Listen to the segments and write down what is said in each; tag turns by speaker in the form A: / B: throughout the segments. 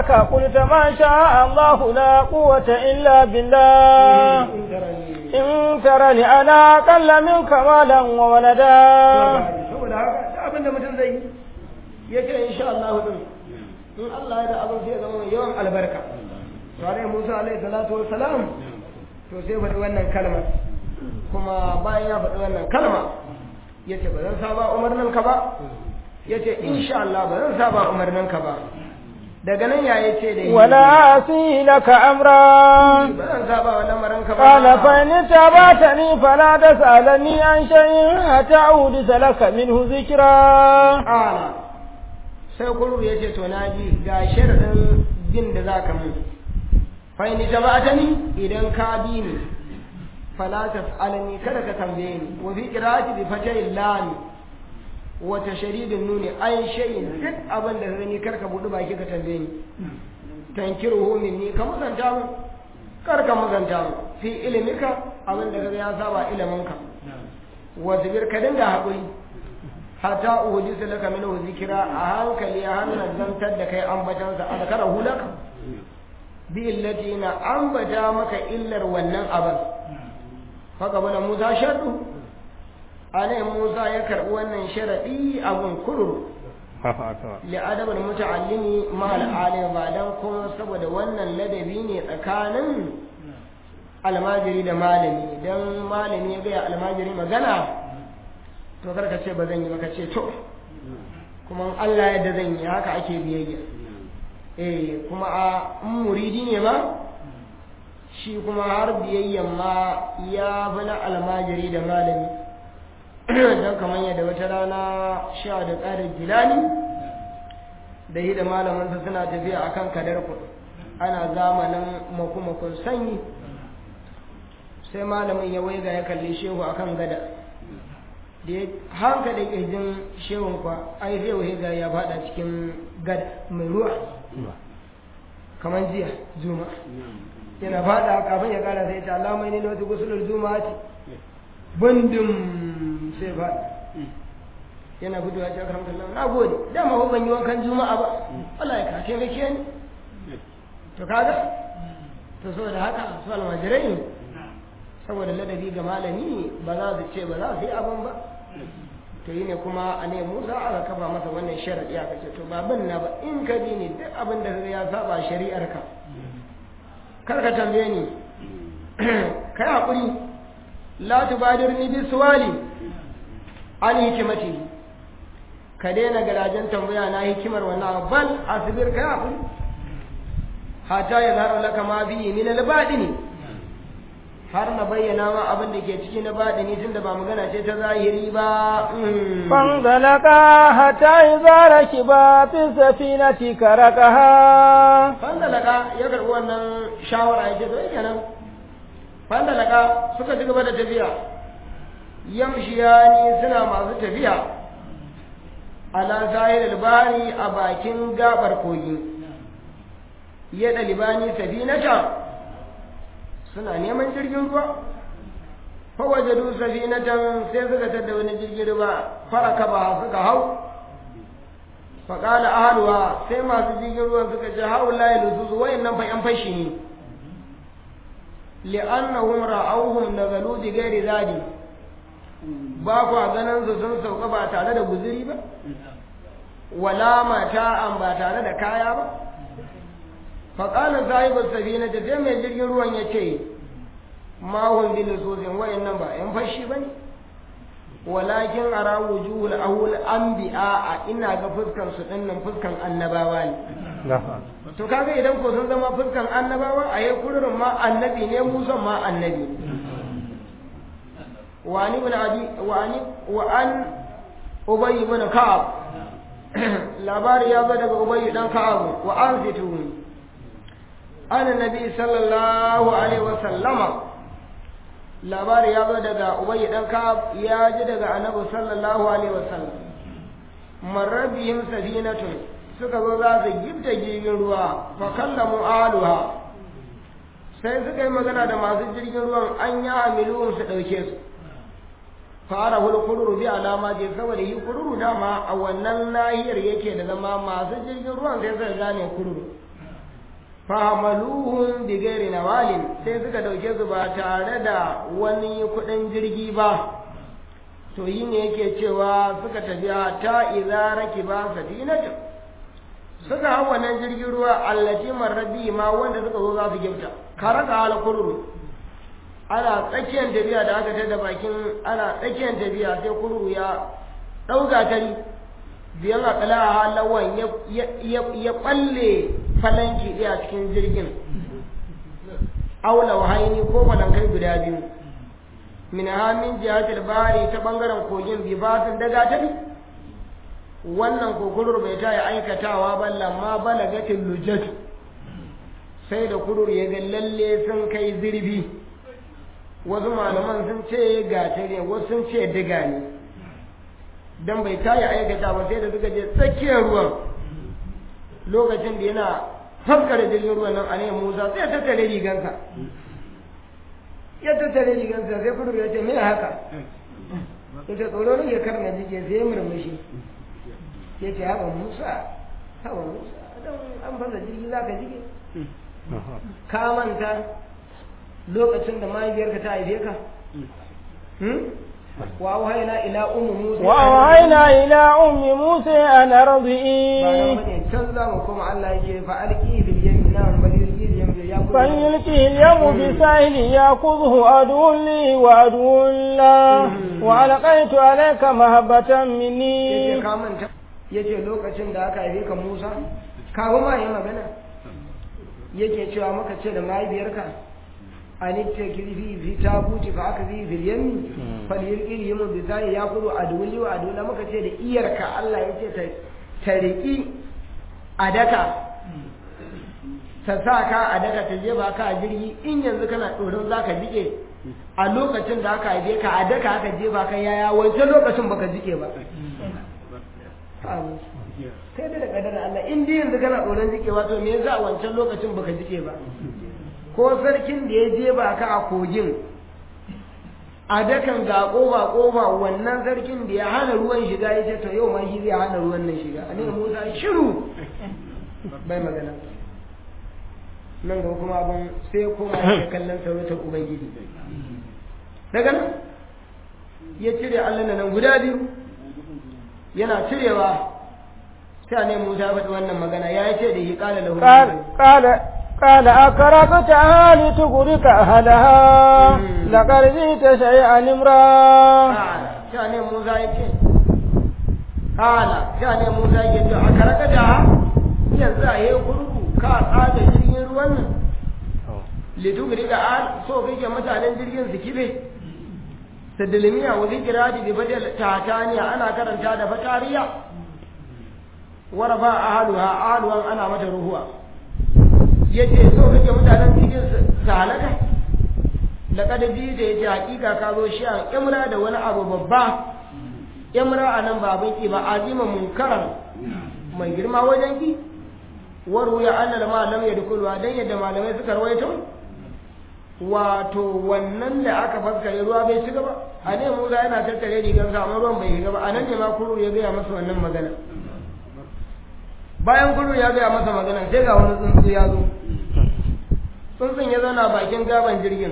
A: لك قلت ما شاء الله لا قوة إلا بالله إن ترني أنا أقل منك مالا وولدا
B: saboda haka da abin da mutum zai yi ya ce insha Allah din in Allah ya da abin sai ya zama mai yawan albarka tare Musa alaihi salatu wassalam to sai faɗi wannan kalmar kuma bayan ya faɗi wannan kalma ya ce ba zan saba umarnin ka ba ya ce insha Allah ba zan saba umarnin ka ba daga nan ya yi ce da yi
A: ولا أعصي لك أمرا
B: ba zan saba wa lamarin ka ba
A: قال فإن اتبعتني فلا تسألني عن شيء حتى أودث لك منه ذكرا
B: Ƙala sai kurur ya ce to na ji ga sharaɗin bin da za ka mun fa'ini ta ba ta ni idan ka bi ni fala ta alani kada ka tambaye ni wa fi qira'ati bi fatay lam wa tashdidin nuni ay shay'in duk abin da gani kar ka budu baki ka tambaye ni tankiruhu minni ka mazanta mu kar ka mazanta mu fi ilimika abin da kaga ya saba iliminka wa zibir ka dinga haƙuri hatta uhudisa laka minhu zikira a hankali a hannun zantar da kai ambatansa a zakara hulaka bi illati na ambata maka illar wannan abin haka bana musa shaɗu a ne musa ya karɓi wannan sharaɗi abin kururu li'adabin muta'allimi ma al'alim ba dan kuma saboda wannan ladabi ne tsakanin almajiri da malami dan malami ya gaya almajiri magana to karka ce ba zan yi maka ce to kuma Allah yadda zan yi haka ake biyayya eh kuma a in muridi ne ma shi kuma har biyayyan ma ya fi na almajiri da malami don kamar yadda wata rana sha da ƙarin jilani da yi da malamansa suna tafiya akan kadar ku ana zamanin makumakon sanyi sai malamin ya waiga ya kalli shehu akan gada da ya hanka da ƙirjin shehun kwa ai zai waiga ya fada cikin gada mai ruwa kamar jiya juma yana fada kafin ya kara sai ta alamai ne na wata gusular juma ce bundum sai fada yana gudu ya ce akaram kallam na gode dama ko ban yi wankan juma'a ba Allah ya ka taimake ni to kaga to saboda haka su almajirai saboda ladabi ga malami ba za su ce ba za su yi abin ba to yi ne kuma a ne musa aka kafa masa wannan sharaɗi aka ce to ba bin na ba in ka bi ni duk abin da ya saba shari'ar ka kar ka tambaye ni kai haƙuri la tubadirni bi suwali an hikimati ka daina garajen tambaya na hikimar wannan bal asbir kai haƙuri hatta ya zara laka ma bi min al-badini har na bayyana ma abin da ke ciki na baɗini tun da ba magana ce ta zahiri ba.
A: Fanzalaka hatta iza rakiba fi safinati karakaha.
B: Fanzalaka ya karɓi wannan shawara ya ce to yake nan. Fanzalaka suka ci gaba da tafiya. Yamshiyani suna masu tafiya. Ala zahir albani a bakin gabar kogi. Ya ɗalibani safinata. suna neman jirgin ruwa fawajadu safinatan sai suka tada wani jirgin ruwa faraka ba suka hau faƙala ahaluwa sai masu jirgin ruwan suka ce hau layi lususu wayan nan fa yan fashi ne li'annahum ra'awhum nazalu bi ghairi zadi ba kwa ganin su sun sauka ba tare da guzuri ba wala mata'an ba tare da kaya ba faƙalar sahibin safina ta sai mai jirgin ruwan ya ce mahun bin sosin wayan nan ba ‘yan fashi ba ne walakin ara wujuhul ahul anbi'a a ina ga fuskan su dinnan fuskan annabawa ne to kaga idan ko sun zama fuskan annabawa a yi kururin ma annabi ne musan ma annabi wani bin abi wani wa an ubayy bin ka'ab labari ya zo daga ubayy dan ka'ab wa an zituni an nabi sallallahu alaihi wasallama labari ya zo daga ubayi dan ka'ab ya ji daga annabi sallallahu alaihi wasallam marrabihim safinatun suka zo za su gifta jirgin ruwa fa kallamu aluha sai suka yi magana da masu jirgin ruwan an ya amiluhum su ɗauke su fara hul kururu bi alama je saboda yi kururu dama a wannan nahiyar yake da zama masu jirgin ruwan sai suka gane kururu fahamaluhun bigari na walin sai suka dauke su ba tare da wani kudin jirgi ba to yi ne yake cewa suka tafi ta idza rakiba safinatu suka hau wannan jirgin ruwa allati marrabi ma wanda suka zo za su gifta karaka ala kururu ana tsakiyar tafiya da aka tada bakin ana tsakiyar tafiya sai kururu ya ɗauka tari biyan akala a halawan ya ɓalle falanki ɗaya cikin jirgin aula wahaini ko falankai guda biyu min hamin jihatul bari ta bangaren kogin bibasin daga ta bi wannan kokurur bai ta yi aikatawa ba lamma balagatin lujatu sai da kurur ya ga lalle sun kai zirbi wasu malaman sun ce gatare wasu sun ce diga ne don bai ta yi aikata ba sai da suka je tsakiyar ruwan lokacin da yana faskara jirgin ruwan nan a ne musa sai ya tattare rigansa ya tattare rigansa sai kurur ya ce me haka ya ce tsoro ne ya karna jike sai ya murmushi ya ce haɓa musa haɓa musa don an fasa jirgi za ka jike ka manta lokacin da mahaifiyarka ta haife ka وأوهينا إلى أم موسى
A: وأوهينا إلى أم موسى أن أرضئي
B: canza mu kuma Allah yake fa alki bil yamin nan bal yulki bil yamin ya
A: فليلقه اليوم بساحل يأخذه عدو لي وعدو له وألقيت عليك محبة
B: yace
A: مني
B: ka manta yace lokacin da aka haife ka Musa kafin ma yi magana yake cewa maka ce da mahaifiyarka anitta kirfi fi tabuti fa aka fi fil yammi fal yulqi yamu bi zai ya kudu aduli wa adula maka ce da iyarka Allah yace ta ta riki adaka ta sa ka adaka ta je ba ka a jirgi in yanzu kana tsoron zaka jike a lokacin da aka haife ka adaka aka je ba ka yaya wancan lokacin baka jike ba Amin. kai da da kadar Allah in dai yanzu kana tsoron jikewa to me yasa a wancan lokacin baka jike ba ko sarkin da ya je ba ka a kogin a dakan ga koba koba wannan sarkin da ya hana ruwan shiga ya ce to yau ma shi zai hana ruwan nan shiga a ne musa shiru bai magana nan gaba kuma abin sai ya koma ya kallon sarautar ubangiji daga nan ya cire allah nan guda biyu yana cirewa sai ne musa ya faɗi wannan magana ya ce da shi ƙala lahu
A: قال قال قال أكرهتها لتغرق أهلها لقد جئت شيئا إمرا
B: sha ne Musa ya ce, Kala, sha ne Musa ya ce, a karaka da yanzu a yi gurgu ka tsaga jirgin ruwan nan. Litugri ga al so kake mutanen jirgin su kibe. Sadilmiya wa zikira da bi badal tataniya ana karanta da fatariya. Warafa ahaluha ahaluwan ana mata ruhuwa. Yace so kake mutanen jirgin su halaka. laqad da yace hakika ka zo shi an imra da wani abu babba imra anan ba abin ki ba azima munkaran mai girma wajen ki waru ya annal ma lam yadkhulu dan yadda malamai suka rawaito wato wannan da aka faskare ruwa bai shiga ba a ne Musa yana tattare rigar sa amma ruwan bai shiga ba anan ne ma kuru ya gaya masa wannan magana bayan kuru ya gaya masa magana sai ga wani tsuntsu ya zo tsuntsun ya zauna bakin gaban jirgin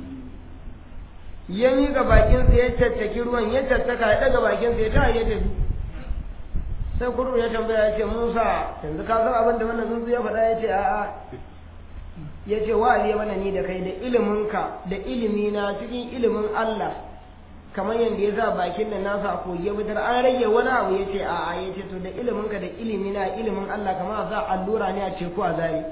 B: ya miƙa bakinsa ya caccaki ruwan ya caccaka ya ɗaga bakinsa ya ta ya tafi sai kudu ya tambaya ya ce musa yanzu ka san abin da wannan tsuntsu ya faɗa ya ce a'a ya ce wa ya mana ni da kai da iliminka da ilimina cikin ilimin allah kamar yadda ya sa bakin da nasa a koyi ya fitar an rage wani abu ya ce a'a ya ce to da iliminka da ilimina ilimin allah kamar a sa allura ne a teku a zari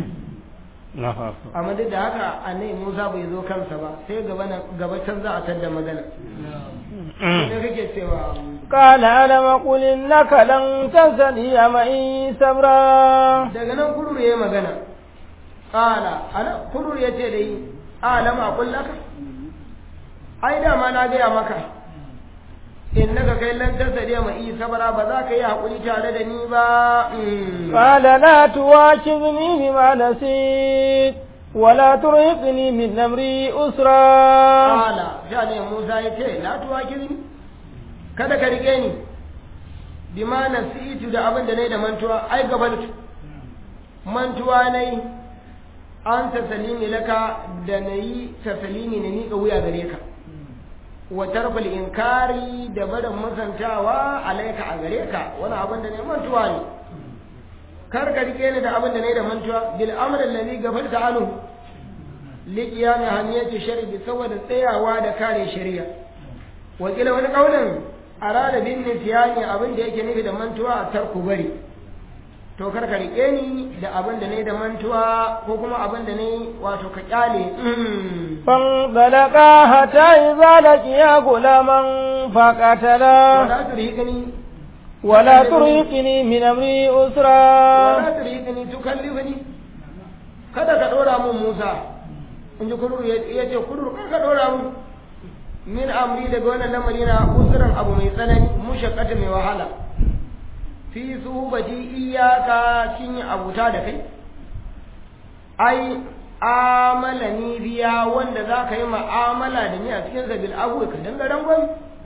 B: amma duk da haka annabi Musa bai zo kansa ba sai gaba gaba can za a tadda magana sai kake cewa
A: قال ألم أقل إنك لن تستطيع معي صبرا
B: daga nan kurur yayi magana qala ana kurur yace dai alam aqul laka ai da ma na gaya maka innaka kai lan tasadiya ma yi sabara ba za ka yi hakuri tare da ni ba
A: قال لا تواكبني بما نسيت ولا ترهقني من أمري أسرا
B: Kala, sha ne Musa ya ce, La tuwa kirni, kada ka rike ni, bi ma nasitu da abin da na yi da mantuwa, ai gabaltu, mantuwa na yi, an tasalimi laka da na yi tasalimi na miƙa wuya gare ka wa tarfal inkari da barin musantawa alaika a gare ka wani abin da ne mantuwa ne kar ka rike ni da abin da ne da mantuwa bil amr alladhi gafalta anhu li qiyam hamiyati shar'i saboda tsayawa da kare shari'a wa kila wani kaulin arada bin nisyani abin da yake nufi da mantuwa a tarku bari to kar ka rike ni da abin da ne da mantuwa ko kuma abin da ne wato ka kyale
A: فانطلقا حتى إذا لقيا غلاما فقتلا
B: wala turhiqni
A: ولا ترهقني من أمري
B: wala
A: أسرا
B: turhiqni tukallifni kada ka dora mun Musa in ji kurur ya ce kurur kar ka dora mun min amri daga wannan lamari na usran abu mai tsanani mushaqqata mai wahala fi suhbati iyaka kin yi abuta da kai ai amala ni biya wanda za ka yi ma'amala da ni a cikin sabil abu ka danga rangon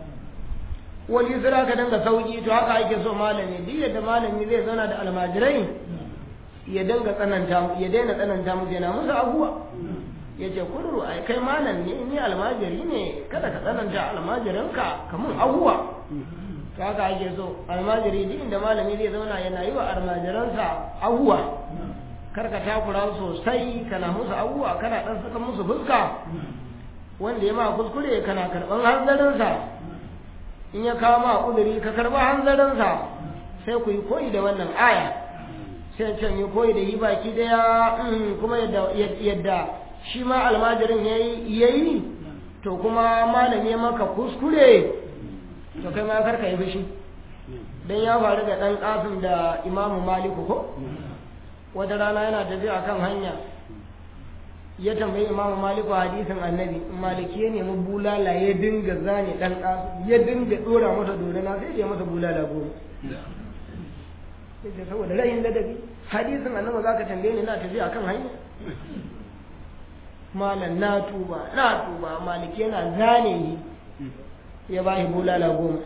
B: wani yusra ka danga sauki to haka ake so malami duk yadda malami zai zauna da almajirai ya danga tsananta ya daina tsananta musu yana musu abuwa ya ce kururu ai kai malam ne ni almajiri ne kada ka tsananta almajirinka kamun abuwa to haka ake so almajiri duk inda malami zai zauna yana yi wa almajiransa abuwa kar ka takura sosai kana musu abubuwa kana dan saka musu fuska wanda ya ma kuskure kana karban hanzarinsa in ya kawo ma uduri ka karba hanzarinsa sai ku yi koyi da wannan aya sai can yi koyi da yi baki daya mm, kuma yadda yadda shi ma almajirin yayi yayi to kuma malami ya maka kuskure to kai ma kar ka yi fushi dan ya faru da dan kasim da imamu maliku ko wata rana yana tafiya kan hanya ya tambayi imamu maliku hadisin annabi maliki ya nemi bulala ya dinga zane dan kasu ya dinga dora masa dorana sai ya masa bulala goma sai saboda rayin ladabi hadisin annabi zaka tambaye ni na tafiya kan hanya malam na tuba na tuba maliki yana zane ni ya ba shi bulala goma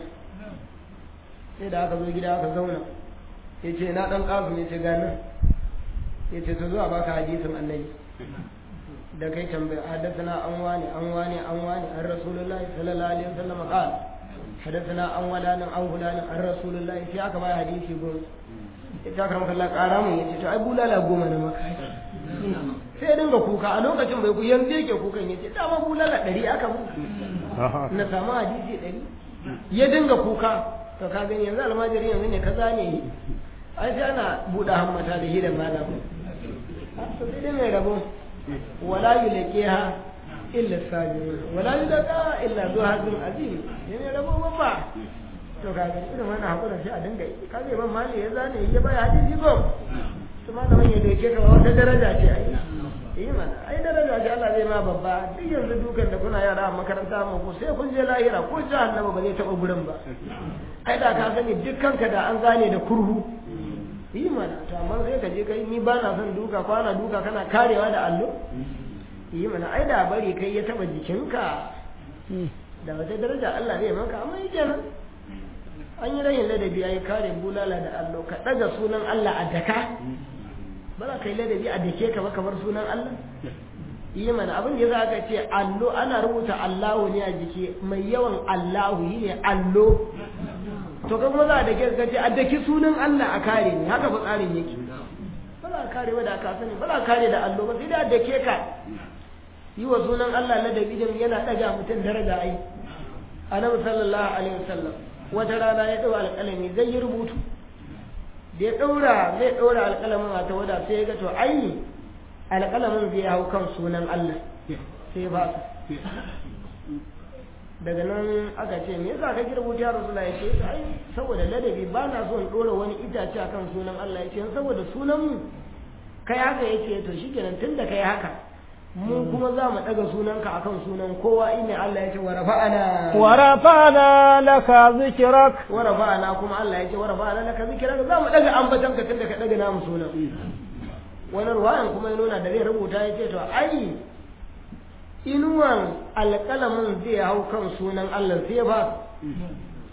B: sai da aka zo gida aka zauna ya ce na dan kasu ya ce ganin ya ce ta zuwa baka hadisin annabi da kai tambaya hadathana an wani an wani an wani an rasulullahi sallallahu alaihi wasallam qala hadathana an walanin an fulanin an rasulullahi sai aka bai hadisi goma ita karam kallah kara mun yace to ai bulala goma na maka sai dinga kuka a lokacin bai ku yanzu yake kukan yace dama bulala ɗari aka mu na samu hadisi ɗari ya dinga kuka to ka gani yanzu almajiri yanzu ne kaza ne ai sai ana buɗe hammata da hidan malam to sai dai mai rabo wala yulqiha illa sabirun wala yulqa illa zu hazin azim yana rabo babba to ka ga irin wannan hakura sai a dinga yi ka ga ban mali ya zane ya bai hadisi ko to malamin ya doke ka wata daraja ce ai yi mana ai daraja ce Allah zai ma babba duk yanzu dukan da kuna yara a makaranta mu ko sai kun je lahira ko jahannama ba zai taba gurin ba ai da ka sani dukkanka da an zane da kurhu yi mana to amma sai ka je kai ni ba na son duka kwana duka kana karewa da allo yi mana ai da bari kai ya taba jikinka da wata daraja Allah zai maka amma yi kenan an yi rayin ladabi ai kare bulala da allo ka daga sunan Allah a daka ba za ka yi ladabi a dake ka ba kamar sunan Allah yi mana abin da za ka ce allo ana rubuta Allahu ne a jiki mai yawan Allahu yi ne allo to kai kuma za a dake ka ce a daki sunan Allah a kare ne haka fa tsarin yake ba za a kare ba da ka sani ba za a kare da allo ba sai da a dake ka yi wa sunan Allah ladabi din yana daga mutum daraja ai annabi sallallahu alaihi wasallam wata rana ya dau alƙalami zai yi rubutu da ya daura zai daura alƙalamin a tawada sai ya ga to ai alƙalamin zai hau kan sunan Allah sai ba daga nan aka ce me yasa kake rubuta ya rasulullah ya ce ai saboda ladabi ba na so in dora wani itace akan sunan Allah ya ce saboda sunan mu kai haka yace to shikenan tunda kai haka mu kuma za mu daga sunanka akan sunan kowa inna Allah ya ce wa rafa'ana
A: wa rafa'ana laka zikrak
B: wa rafa'ana kuma Allah ya ce wa rafa'ana laka zikrak za mu daga ambatanka tunda ka daga namu sunan wani ruwayan kuma ya nuna da zai rubuta ya ce to ai inuwan alƙalamin zai hau kan sunan Allah sai ba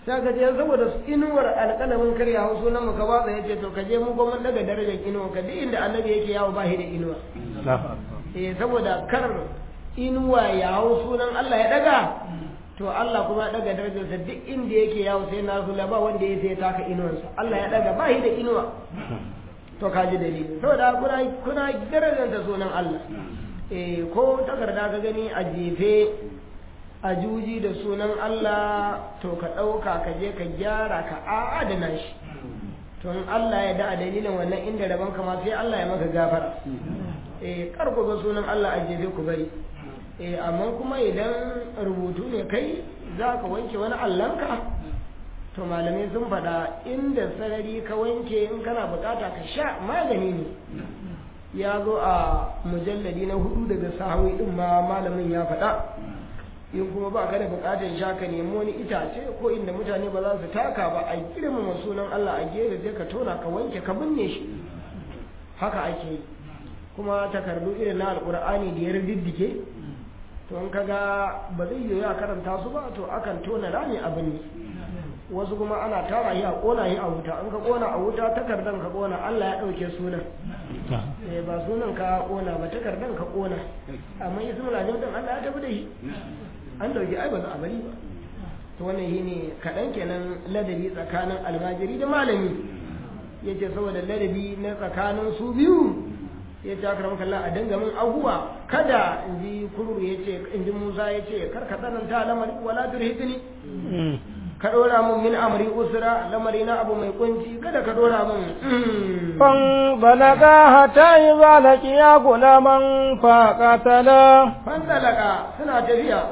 B: sai ka je saboda inuwar alƙalamin kar ya hau sunan mu ka ba ya ce to ka je mu kuma daga darajar inuwa ka duk inda annabi yake yawo ba shi da inuwa eh saboda kar inuwa ya hau sunan Allah ya daga to Allah kuma ya daga darajarsa duk inda yake yawo sai na zula ba wanda ya sai taka inuwarsa Allah ya daga ba shi da inuwa to ka ji dalili saboda kuna kuna darajarta sunan Allah eh ko takarda ka gani a jefe a juji da sunan Allah to ka ɗauka ka je ka gyara ka adana shi to in Allah ya da a dalilin wannan inda rabon ka ma sai Allah ya maka gafara eh kar ku ga sunan Allah a jefe ku bari eh amma kuma idan rubutu ne kai za ka wanke wani allanka to malamai sun faɗa inda sarari ka wanke in kana bukata ka sha magani ne ya zo a mujalladi na hudu daga sahawi din ma malamin ya faɗa in kuma ba ka da bukatar sha ka nemi wani itace ko inda mutane ba za su taka ba a girmama sunan Allah a gefe sai ka tona ka wanke ka binne shi haka ake yi kuma takardu irin na alkur'ani da ya riddige to in kaga ba zai yiwu a karanta su ba to akan tona rami abin ne wasu kuma ana tara shi a kona shi a wuta in ka kona a wuta takardan ka kona Allah ya dauke sunan eh ba sunan ka kona ba takardan ka kona amma ismul azim din Allah ya tafi da shi an dauki ai ba za a bari ba to wannan shine kaɗan kenan ladabi tsakanin almajiri da malami yace saboda ladabi na tsakanin su biyu ya ce aka ramka a dinga min abuwa kada in ji kururu ya ce in ji musa ya ce kar ka tsananta lamari wala turhitni ka dora min min amri usra lamari na abu mai kunci kada ka dora min
A: fan balaga hata yi balaki ya gulaman fa katala
B: fan dalaka suna tafiya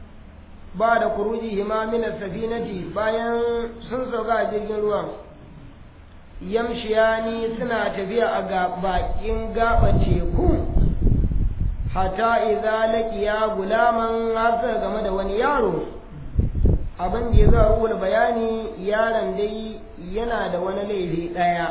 B: ba da kuruji hima min safinati bayan sun sauka a jirgin ruwan yamshiyani suna tafiya a bakin gaba teku hata idza laqiya gulaman har game da wani yaro abin da ya za ruwa bayani yaron dai yana da wani laifi ɗaya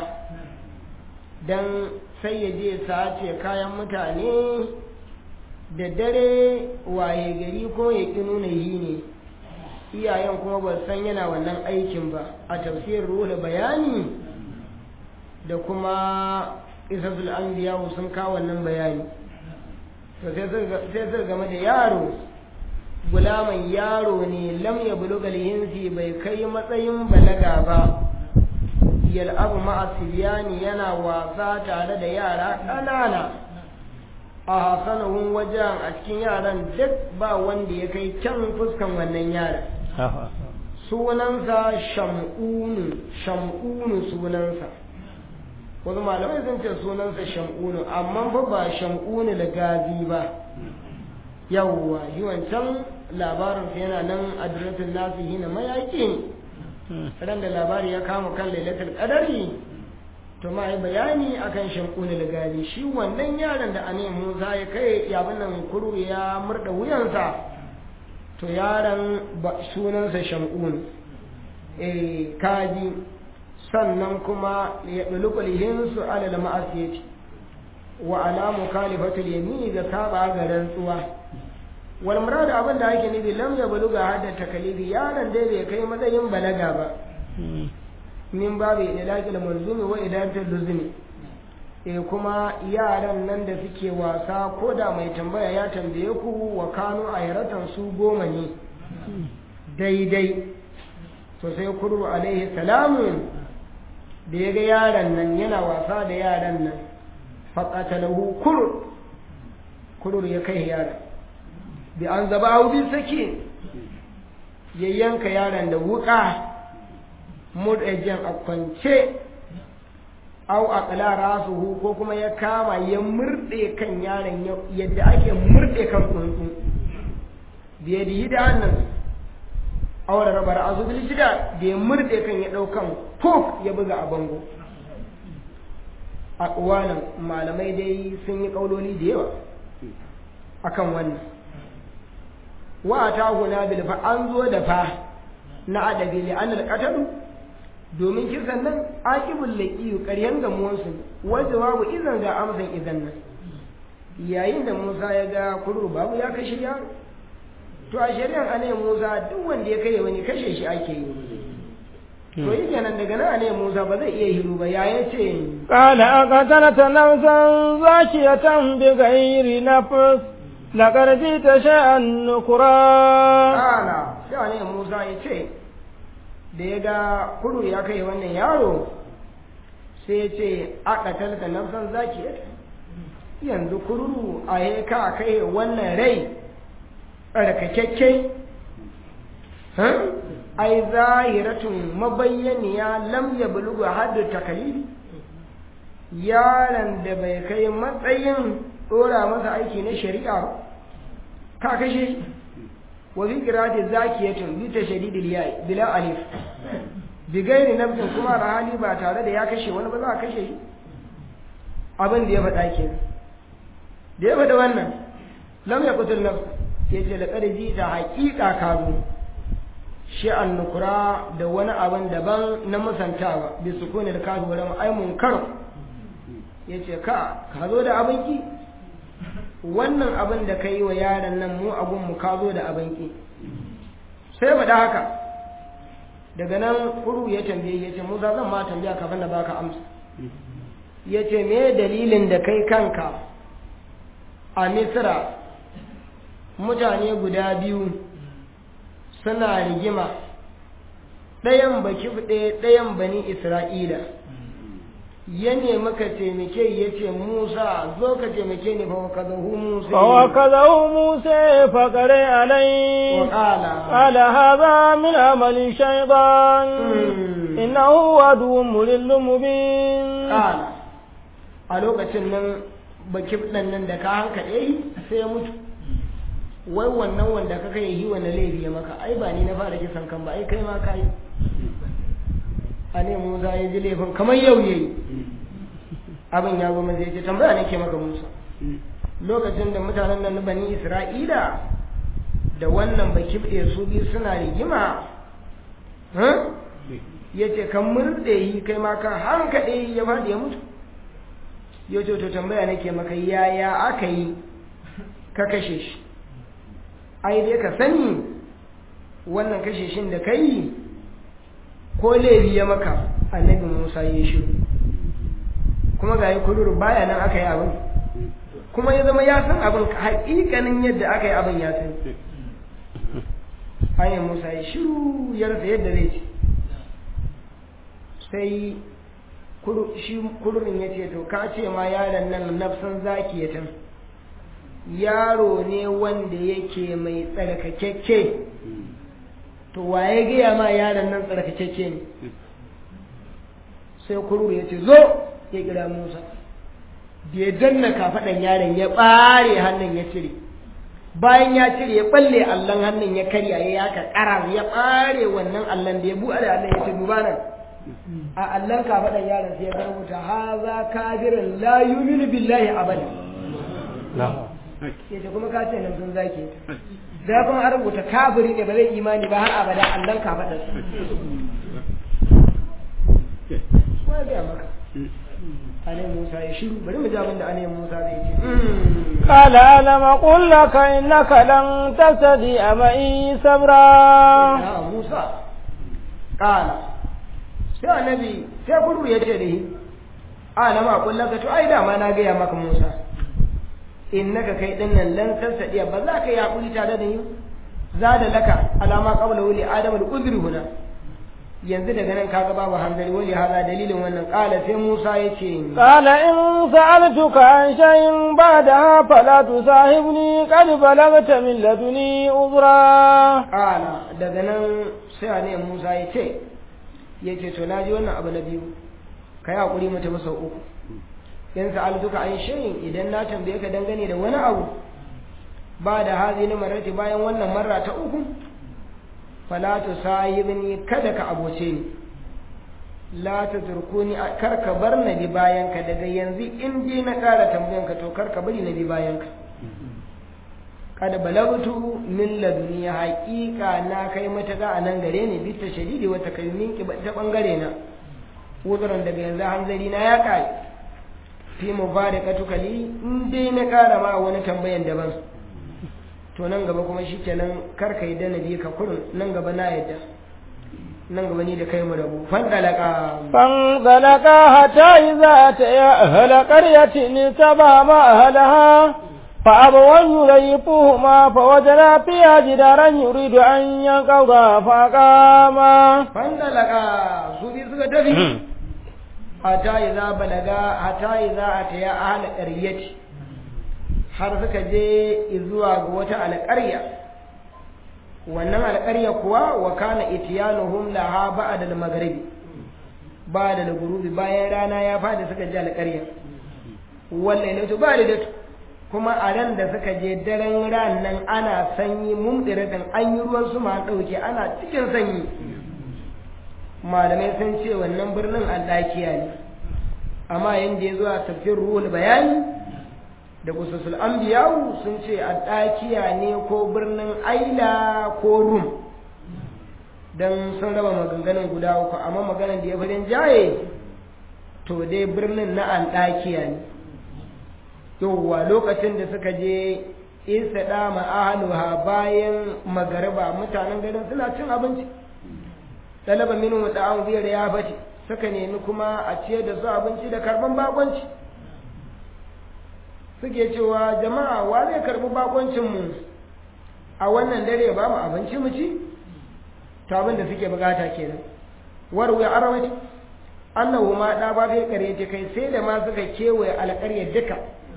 B: don sai ya je sace kayan mutane da dare waye gari ko ya ƙi nuna yi ne iyayen kuma ba san yana wannan aikin ba a tafsirin ruwa bayani da kuma isasul anbiya sun kawo wannan bayani to sai suka game da yaro gulaman yaro ne lam ya bulugal hinsi bai kai matsayin balaga ba yal'abu ma'a sibiyani yana wasa tare da yara ƙanana a hasanahun wajen a cikin yaran duk ba wanda ya kai can fuskan wannan yaran sunansa sham'unu sham'unu sunansa wasu malamai sun ce sunansa sham'unu amma fa ba sham'unu da gazi ba yawwa shi wancan labarinsa yana nan adiratun nasu yi na mayaƙi ran da labari ya kama kan lailatul qadari to ma yi bayani akan sham'unu da gazi shi wannan yaron da ane musa ya kai ya nan kuru ya murda wuyansa to yaron sunansa sham'unu eh kaji sannan kuma ya ɗulukulihin su alal ma'asiyati wa ala mukhalifatul yamini ga saba ga rantsuwa wal murad abin da ake nufi lam ya buluga hadda takalifi yaron dai bai kai matsayin balaga ba min babu idlaqil manzumi wa idatul luzumi e kuma yaran nan da suke wasa ko da mai tambaya ya tambaye ku wa kanu ayratan su goma ne daidai to sai kurru alaihi salamu da ya ga yaron nan yana wasa da yaran nan faƙatalahu kurur kurur ya kai yaron bi an zaba hau bi sake ya yanka yaron da wuƙa murɗajen a kwance au a ƙalara su ko kuma ya kama ya murɗe kan yaron yadda ake murɗe kan tsuntsu biye da yi da hannun aure rabar azubil jida da ya murɗe kan ya ɗaukan fok ya buga a bango a uwanan malamai dai sun yi ƙauloli da yawa akan wannan wa ta guna bil fa an zo da fa na adabi li an al domin kisan nan aqibul laqiyu ƙaryan gamuwansu wa jawabu idan ga amsan idan nan yayin da Musa ya ga kurur babu ya kashe yaro to a shari'ar anai Musa duk wanda ya kai wani kashe shi ake yi to yi kenan daga nan ne Musa ba zai iya hiru ba ya yace
A: قال أقتلت نفسا زاكية بغير نفس لقد جئت شيئا نكرا
B: kana sai ne Musa ya ce da ya ga kudu ya kai wannan yaro sai ya ce aka talta nafsan zaki yanzu kururu a ya ka kai wannan rai tsarkakakke ai zahiratun mabayyaniya lam ya bulugu haddu takalifi yaron da bai kai matsayin ɗora masa aiki na shari'a ba ka kashe shi wa bi qira'ati zakiyatun bi tashdidil ya'i bila alif bi gairi nafsin kuma da hali ba tare da ya kashe wani ba za a kashe shi abin da ya faɗa ke da ya faɗa wannan lam ya kutul nafs ya ce laqad ta haqiqa ka zo shi an nukura da wani abin daban na musantawa bi sukuni da kafi wurin ai munkar ya ce ka ka zo da abin ki wannan abin da ka yi wa yaron nan mu abun mu ka zo da abin ki sai faɗa haka daga nan kuru ya tambaye ya ce musa zan ma tambaya kafin da baka amsa ya ce me dalilin da kai kanka a misira mutane guda biyu suna rigima ɗayan baki ɗaya ɗayan bani isra'ila ya nemi ka taimake ya ce musa zo ka taimake ni fa ka zahu musa
A: فوكذه موسى فقرئ عليه
B: وقال
A: قال هذا من عمل الشيطان
B: مم.
A: إنه عدو مضل مبين
B: قال a lokacin nan baki ɗan nan da ka hankaɗe yi sai ya mutu wai wannan wanda ka kai yi wani laifi ya maka ai ba ni na fara kisan kan ba ai kai ma ka yi a ne musa ya ji laifin kamar yau yayi abin ya zo maza ya ce tambaya nake maka musa lokacin da mutanen nan na bani isra'ila da wannan baki ɗaya su biyu suna rigima huh? ya ce kan murɗe yi kai ma ka hankaɗe yi ya faɗi ya mutu ya ce to tambaya nake maka yaya aka yi ka kashe shi ai dai ka sani wannan kashe shin da kai ko laifi ya maka annabi musa ya shi kuma ga yi kuduru baya nan aka yi abin kuma ya zama ya san abin haƙiƙanin yadda aka yi abin ya san hanyar musa ya shiru ya rasa yadda zai ce sai shi kudurin ya ce to ka ce ma yaron nan nafsan zakiyatan yaro ne wanda yake mai tsarkakekke to waye gaya ma yaron nan tsarkakekke ne sai kururu ya ce zo ya kira musa da ya danna kafaɗan yaron ya ɓare hannun ya cire bayan ya cire ya ɓalle allon hannun ya karya ya yaka ƙara ya ɓare wannan allon da ya buɗe da allon ya ce duba nan a allon kafaɗan yaron sai ya rubuta haza kafirin la yuminu billahi abada yace kuma ka ce nan sun zake da kuma an rubuta kafiri ne ba zai imani ba har abada allon kafaɗan sa wai ga maka alayhi Musa ya shiru bari mu ji abin da alayhi Musa zai ce
A: قال ألم أقل لك إنك لن تستطيع معي صبرا
B: ya Musa kala sai annabi sai kuru ya ce da shi alama aqul laka to ai dama na gaya maka Musa innaka kai din nan lan tasadiya ba za ka yi hakuri tare da ni za da laka alama qabla wuli adam al uzri huna yanzu daga nan kaga babu hanzari wali hada dalilin wannan kala sai Musa ya ce
A: قال إن سألتك عن شيء بعدها فلا تصاحبني قد بلغت من لدني عذرا
B: kala daga nan sai ne Musa ya ce ya ce to naji wannan abu na biyu kai hakuri mu tafi sau uku in sa'altuka an shay'in idan na tambaye ka dangane da wani abu ba da hazi na marati bayan wannan marra ta uku fala tu sahibni kada ka aboce ni la ta turkuni kar ka bar na bi bayan ka daga yanzu in dai na kara tambayan ka to kar ka bari na bi bayan ka kada balagtu min laduni haqiqa na kai mata ga anan gare ni bi ta shadidi wata kalmin ki ta bangare na uzuran daga yanzu hanzari na ya kai fi mubarakatuka li in dai na kara ma wani tambayan daban to nan gaba kuma shikenan kar ka yadda na bi ka kurun nan gaba na yadda nan gaba ni da kai mu rabu fandalaka
A: فانطلقا حتى إذا أتيا أهل قرية اتبع ما أهلها فأبوا أن يضيفوهما فوجدا فيها جدارا يريد أن ينقض فقاما
B: fandalaka su bi suka tafi hata idza balaga hata idza ataya ahal qaryati har suka je zuwa ga wata alƙarya wannan alƙarya kuwa wa kana itiyanuhum laha ba'da al-maghribi ba'da al-ghurubi bayan rana ya fadi suka je alƙarya wallahi to ba da kuma a ran da suka je daren ran nan ana sanyi mumdiratin an yi ruwan su ma dauke ana cikin sanyi malamai sun ce wannan birnin aldakiya ne amma yanda ya zo a tafsir ruhul bayani da kususul anbiya'u sun ce aldakiya ne ko birnin aila ko rum dan sun raba maganganun guda uku amma maganan da ya fi jaye to dai birnin na aldakiya ne yauwa lokacin da suka je isa da ma'ahaluha bayan magariba mutanen garin suna cin abinci talaba minu da an biyar ya bace suka nemi kuma a ciyar da su abinci da karban bakonci suke cewa jama'a wa zai karbi bakoncin mu a wannan dare ba mu abinci mu ci to abin da suke bukata kenan warwe arawati annahu ma da ba kai kare kai sai da ma suka kewaye alƙaryar duka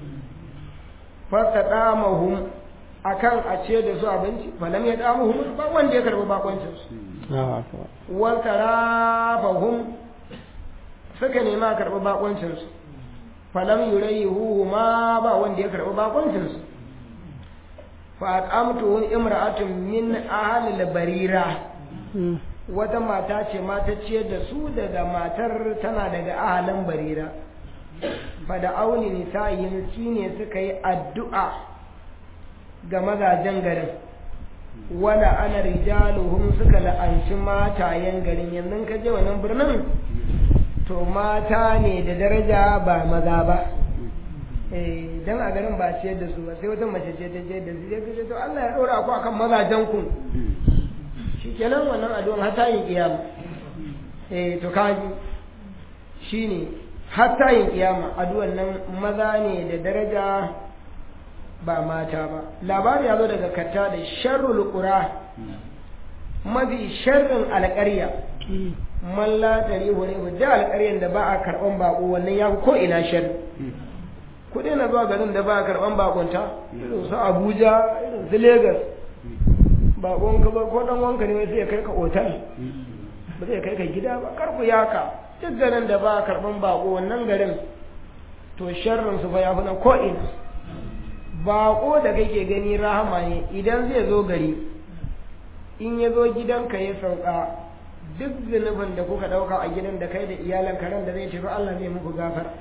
B: fastaɗamahum akan a ce da su abinci falam ya damuhum ba wanda ya karɓi bakoncin su wata rafahum suka nema a karɓi bakoncin su falam yurayihu ma ba wanda ya karɓi bakoncin su fa at'amtuhum imra'atun min ahli barira wata mata ce mata ciyar da su daga matar tana daga ahalin barira fada auni nisa'in shine suka yi addu'a ga mazajen garin wala ana rijaluhum suka la'anci matayen garin yanzu ka je wannan birnin to mata ne da daraja ba maza ba eh dan a garin ba ciyar da su ba sai wata mace ce ta je da su sai to Allah ya dora ku akan mazajen ku shikenan wannan addu'an har ta yi kiyama eh to kaji shine hatta yin kiyama addu'an nan maza ne da daraja ba mata ba labari ya zo daga katta da sharrul qura mafi sharrin alƙarya man la tarihu ne da alƙaryan da ba a karɓan bako wannan ya ko ina sharri kuɗi na zuwa garin da ba a karɓan bakonta irin su Abuja irin su Lagos bakon ka ba ko dan wanka ne sai ya kai ka otal ba zai kai ka gida ba kar ku yaka duk garin da ba karban bako wannan garin to sharrin su fa ya fi na ko'ina bako da kake gani rahama ne idan zai zo gari in ya zo gidanka ya sauka duk zunubin da kuka ɗauka a gidan da kai da iyalan karen da zai tafi Allah zai muku gafara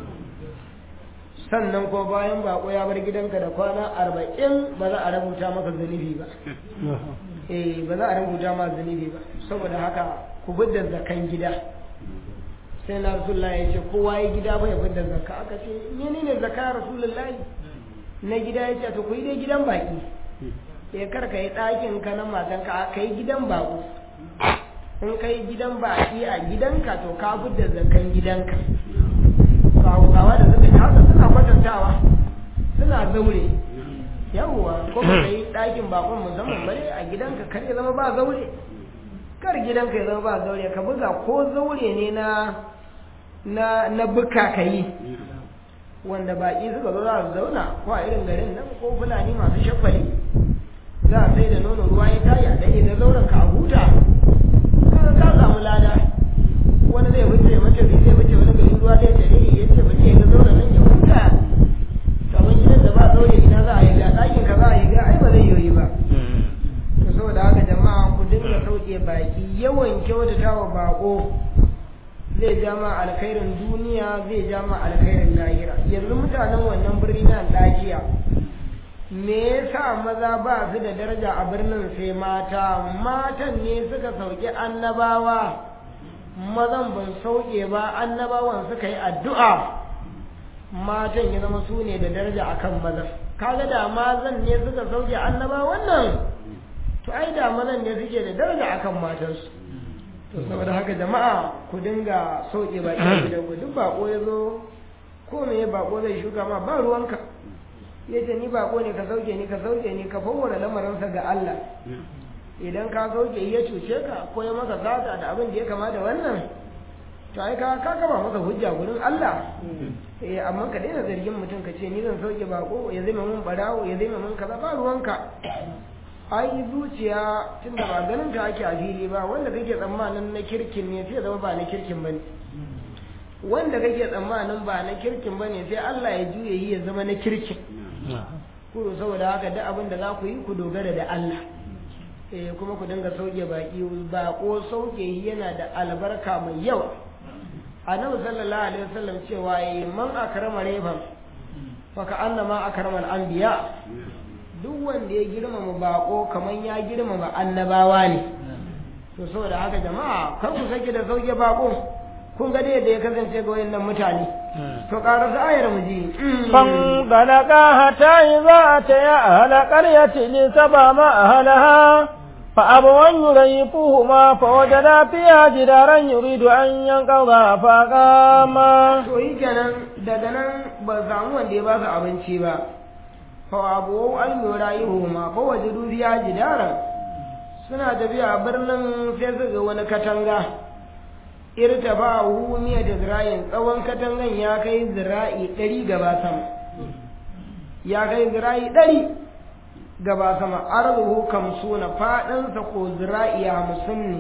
B: sannan ko bayan bako ya bar gidanka da kwana arba'in ba za a rubuta maka zunubi ba eh ba za a rubuta maka zunubi ba saboda haka ku bidda zakan gida sai na rasulullah ya ce kowa ya gida bai bidda zakka aka ce menene zakka rasulullah na gida ya ce to ku yi dai gidan baki ya kar ka yi ɗakin ka na matanka a kai gidan bako in kai gidan baki a gidanka to ka fidda zakan gidanka hausawa da suka haka suna kwatantawa suna zaure yawwa ko ka yi ɗakin bakon musamman bare a gidanka kar ya zama ba zaure kar gidanka ya zama ba zaure ka buga ko zaure ne na na na buka ka yi wanda baƙi suka zo za su zauna ko a irin garin nan ko fulani masu shafali za a sai da nono ruwa ya tayi a ɗaya da zauren ka a huta ka ka samu lada wani zai wuce mace zai wuce wani gari ruwa zai tare ya ce bari ya ga zauren nan ya huta kamar gidan da ba zaure ina za a yi ga ɗakin ka za a yi ga ai ba zai yoyi ba to saboda haka jama'a ku dinga sauke baki yawan kyautata wa bako zai ja ma alkhairin duniya zai ja ma alkhairin lahira yanzu mutanen wannan birni na dakiya me yasa maza ba su da daraja a birnin sai mata matan ne suka sauke annabawa mazan ban sauke ba annabawan suka yi addu'a matan ya zama su ne da daraja akan mazan kaga da mazan ne suka sauke annabawan nan to ai da mazan ne suke da daraja akan matansu saboda haka jama'a ku dinga sauke baki a gidan ku duk bako ya zo ko me ya bako zai shuka ma ba ruwanka ya ce ni bako ne ka sauke ni ka sauke ni ka fawwara lamarinsa ga Allah idan ka sauke ya cuce ka ko ya maka sata da abin da ya kama da wannan to ai ka ka kaba masa hujja gurin Allah eh amma ka daina zargin mutum ka ce ni zan sauke bako ya zama mun barawo ya zama mun kaza ba ruwanka ai zuciya tunda ba ganin ta ake a fili ba wanda kake tsammanin na kirkin ne sai zama ba na kirkin bane wanda kake tsammanin ba na kirkin bane sai Allah ya juye yi ya zama na kirkin ku saboda haka duk abin da za ku yi ku dogara da Allah eh kuma ku dinga sauke baki bako sauke yana da albarka mai yawa annabi sallallahu alaihi wasallam cewa yi man akrama reban fa ka annama akrama al-anbiya duk wanda ya girmama bako kaman ya girmama annabawa ne to saboda haka jama'a kar ku sake da sauke bako kun ga da ya kasance ga wayannan mutane to ƙara ayar mu ji
A: fan balaka hata idza ataya ahla qaryati li sabama ahlaha fa abawan yurayifuhuma fa wajada fiha jidaran yuridu an yanqadha fa qama
B: to yi kenan daga nan ba samu wanda ya ba su abinci ba fa abu an yurayifuhuma fa wajadu fiha jidaran suna tafiya birnin sai su ga wani katanga irtafa hu miya da zira'in tsawon katangan ya kai zira'i ɗari gaba sama ya kai zira'i ɗari gaba sama arzuhu kamsuna faɗinsa ko zira'i hamsin ne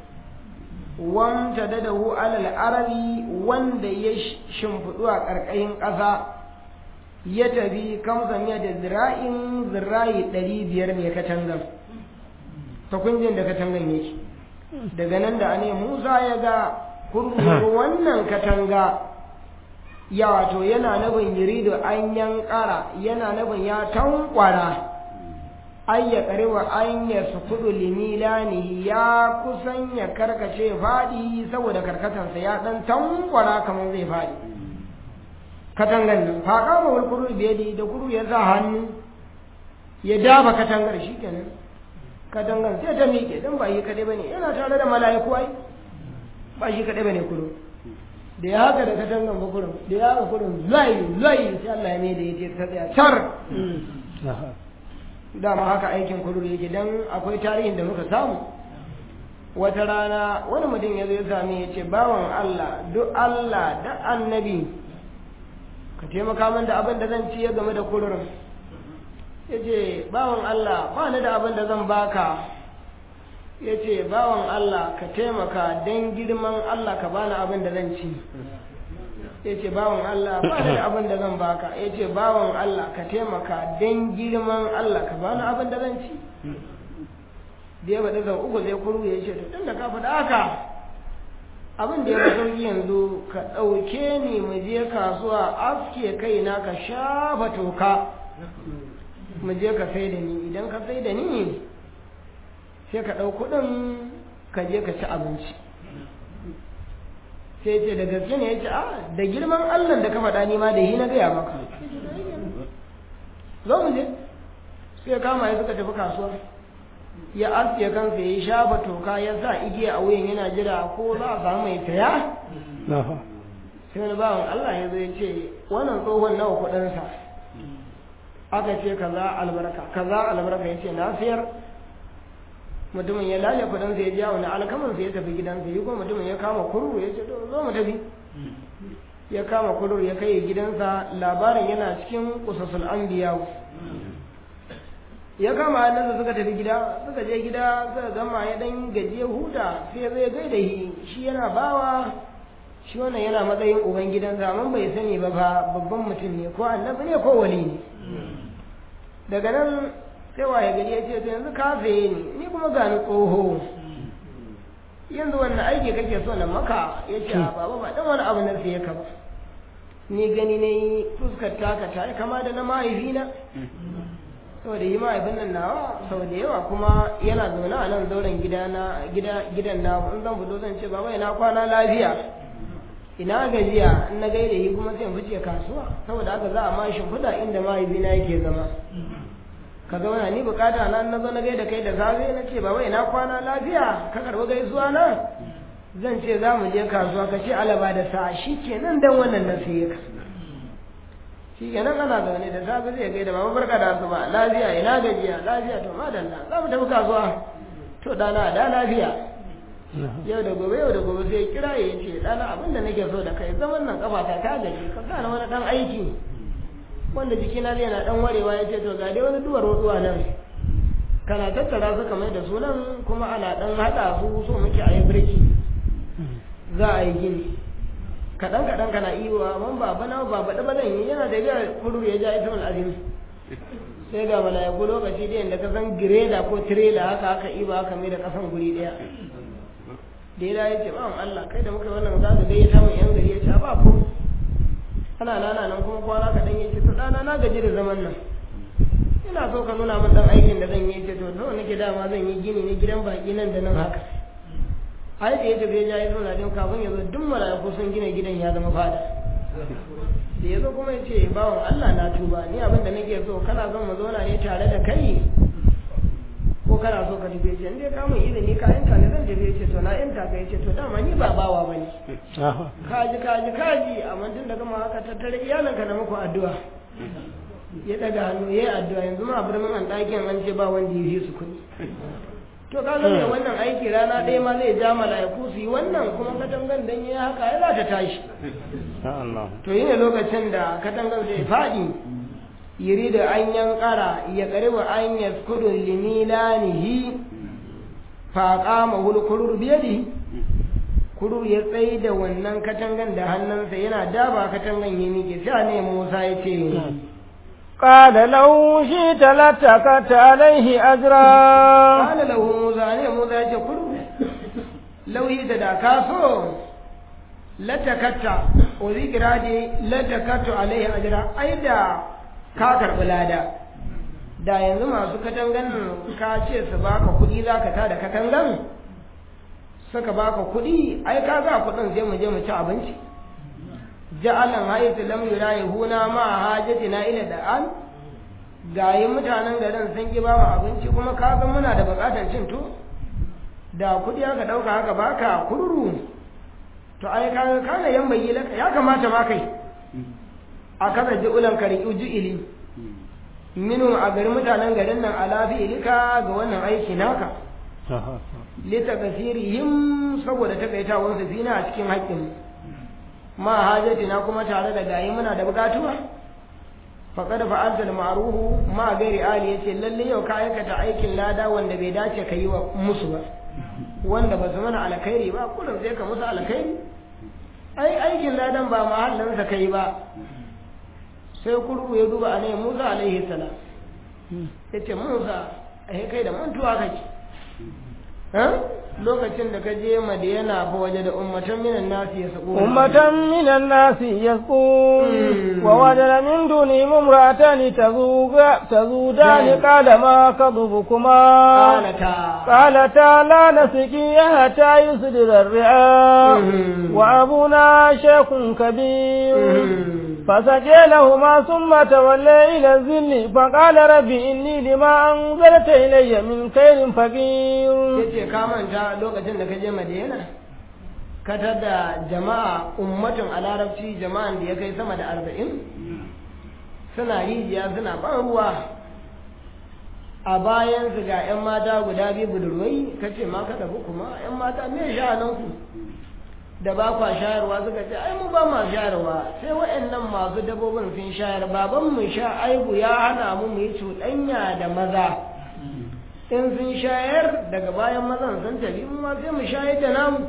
B: wanta da dahu alal arabi wanda ya shimfiɗu a ƙarƙashin ƙasa ya tafi kamsa miya da zira'in zira'i ɗari biyar ne katangan ta kunjin da katangan yake daga nan da ne Musa ya ga kurkuru wannan katanga ya wato yana nufin yurido an yankara yana nufin ya tankwara an ya karewa an ya sukudu limilani ya kusan ya karkace faɗi saboda karkatansa ya ɗan tankwara kamar zai faɗi katangan nan faƙa ma wal kuru biyadi da kuru ya sa hannu ya dafa katangar shi kenan katangan sai ta miƙe don ba yi kaɗai ba ne yana tare da mala'iku ai ba shi kaɗai ba ne kudu da ya haka da katangan ba kurin da ya haka kurin zai zai sai Allah ya mai da ya ta tsaya tar dama haka aikin kudu da yake don akwai tarihin da muka samu wata rana wani mutum ya zo ya sami ya ce bawan Allah duk Allah da annabi ka taimaka min da abin da zan ci ya game da kudurin ya ce bawan Allah ba ni da abin da zan baka ya ce bawan Allah ka taimaka don girman Allah ka bani abin da zan ci ya ce bawan Allah ba ni da abin da zan baka ya ce bawan Allah ka taimaka don girman Allah ka bani abin da zan ci da ya faɗi zan uku zai kuru ya ce tun da ka faɗa haka abin da ya fi sauki yanzu ka ɗauke ni mu je kasuwa aske kaina ka shafa toka mu je ka sai da ni idan ka sai da ni sai ka ɗau kuɗin ka je ka ci abinci sai ce da gaske ne ya ce a da girman allah da ka faɗa ni ma da yi na gaya maka zo mu je sai kama ya suka tafi kasuwa ya aske kansa ya shafa toka ya sa igiya a wuyan yana jira ko za a samu mai saya sai wani bawan allah ya zo ya ce wannan tsohon nawa kuɗinsa aka ce kaza albarka kaza albarka ya ce na siyar mutumin ya lale kudin sai ya ja wani alkaman sai ya tafi gidansa yi kuma mutumin ya kama kururu ya ce zo mu tafi ya kama kururu ya kai gidansa labarin yana cikin kusasul anbiya ya kama hannunsa suka tafi gida suka je gida suka gama ya dan gaji ya huta sai zai gaida shi shi yana bawa shi wannan yana matsayin uban gidansa amma bai sani ba ba babban mutum ne ko annabi ne ko wali ne daga nan sai waye gari ya ce yanzu ka saye ni ni kuma gani tsoho yanzu wannan aiki kake so na maka ya ce a baba ba dan wani abu na saye ka ba ni gani ne fuskar taka ta yi kama da na mahaifina saboda yi mahaifin nan nawa sau da yawa kuma yana zaune a nan zauren gidan na in zan fito zan ce baba ina kwana lafiya ina gajiya in na gaida yi kuma sai in fice kasuwa saboda haka za a ma shimfiɗa inda mahaifina yake zama ka zauna ni bukata na na zo na gaida kai da safe na ce baba ina kwana lafiya ka karɓi gaisuwa na zan ce za mu je kasuwa ka ce alaba da sa'a shi kenan dan wannan na sai ka shi kenan ana zaune da safe zai gaida mama barka da asuba lafiya ina gajiya lafiya to madalla za mu tafi kasuwa to dana da lafiya yau da gobe yau da gobe sai kira ya ce dana abin da nake so da kai zaman nan kafata ta gaji ka gane wani dan aiki wanda jikina zai na dan warewa ya ce to ga dai wani duwar ruwa nan kana tattara su kamar da sunan kuma ana dan hada su so muke a yi birki za a yi gini kaɗan kaɗan kana iwa man ba bana ba baɗa ba zan yi yana da biyar kudu ya ja ita mal azim sai ga mala'iku lokaci da yadda ka san gireda ko tirela haka haka iba haka mai da kasan guri ɗaya da ya ya ce ba Allah kai da muka yi wannan za ka gayyata mu yan gari ya ce ba ko ana nana nan kuma kwana kaɗan ya ce to ɗana na gaji da zaman nan ina so ka nuna min dan aikin da zan yi ce to nawa nake dama zan yi gini ne gidan baki nan da nan haka ai da ya tafi ya yi zauna din kafin ya zo duk mala'iku sun gina gidan ya zama fada da ya zo kuma ya ce bawan Allah na tuba ni abin da nake so kana son mu zauna ne tare da kai ko kana so ka tafi ce inda ka mun izini ka yanka ne zan tafi ce to na yanka ka ce to dama ni ba bawa bane kaji kaji kaji amma tun da gama haka tattare iyalanka na muku addu'a ya daga hannu ya yi addu'a yanzu ma a birnin an ɗakin an ce ba wanda ya fi su kuɗi to ka ga mai wannan aiki rana ɗaya ma zai ja mala'iku su yi wannan kuma katangan dan ya haka ya za ta tashi to yi ne lokacin da katangan zai faɗi yiri da an yankara ya ƙariwa an ya kudu limilanihi faƙa mahul kurur biyadi kurur ya tsaye da wannan katangan da hannunsa yana daba katangan ya miƙe sai ne musa ya ce
A: قال لو شئت لاتكت عليه أجرا
B: قال له موسى ne Musa ya ce kudu lauyi da da ka so latakatta ozi girade latakattu alaihi ajra ai da ka karbi lada da yanzu masu katangan ka ce su baka kuɗi za ka tada katangan suka baka kuɗi ai ka za kuɗin sai mu je mu ci abinci ja'alan haitu lam yurayihuna ma hajatina ila da'an gayi mutanen garin sun ki ba mu abinci kuma ka ga muna da bukatar cin to da kudi aka dauka haka baka kururu to ai ka ga kana yan bayi laka ya kamata ma kai a kaza ji'ulan ka riƙi ju'ili minu a garin mutanen garin nan ala ilika ga wannan aiki naka lita kasirihim saboda takaitawansu fina a cikin haƙƙin ma hajatina kuma tare da gayi muna da bukatuwa faqad fa'alta al-ma'ruhu ma gairi ali yace lalle yau ka aikata aikin lada wanda bai dace ka yi wa musu ba wanda ba su mana alkhairi ba kullum sai ka musu alkhairi ai aikin ladan ba mahallin sa kai ba sai kurku ya duba anai Musa alaihi salam yace Musa ai kai da mantuwa kake lokacin da ka je madiyana fa waje da ummatan minan nasi ya sako
A: ummatan minan nasi yasqun wa wajada min duni mumra'atan tazuga tazudani qala ma kadhubukuma
B: qalata
A: qalata la nasqi hatta yusdira ar-ri'a wa abuna shaykhun kabir فسجى لهما ثم تولى إلى الذل فقال ربي إني لما أنزلت إلي من خير فقير
B: yace ka manta lokacin da ka je Madina ka tada jama'a ummatun a larabci jama'an da ya kai sama da arba'in suna rijiya suna ban ruwa a bayan su ga 'yan mata guda biyu budurwai ka ce ma ka tafi kuma 'yan mata me sha'ananku da ba kwa shayarwa suka ce ai mu ba ma shayarwa sai waɗannan masu dabbobin sun shayar baban mu sha aibu ya hana mu mu yi cuɗanya da maza in sun shayar daga bayan mazan sun tafi mu ma sai mu shayar da namu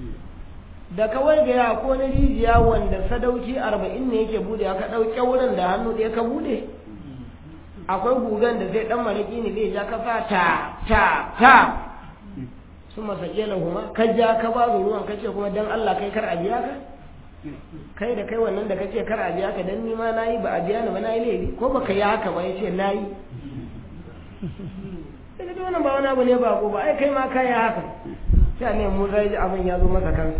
B: da kawai ga ya ko na rijiya wanda sadauki arba'in ne yake bude aka ɗauke wurin da hannu ɗaya ka bude akwai gugan da zai ɗan mariki ne zai ja ka sa ta ta ta su masake lahuma ka ja ka ba su ruwan kace kuma dan Allah kai kar a biya ka kai da kai wannan da kace kar a biya ka dan ni ma nayi ba a biya ni ba nayi laifi ko baka yi haka ba yace nayi daga da wannan ba wani abu ne ba ko ba ai kai ma kai haka sai ne mu zai abin ya zo masa kansa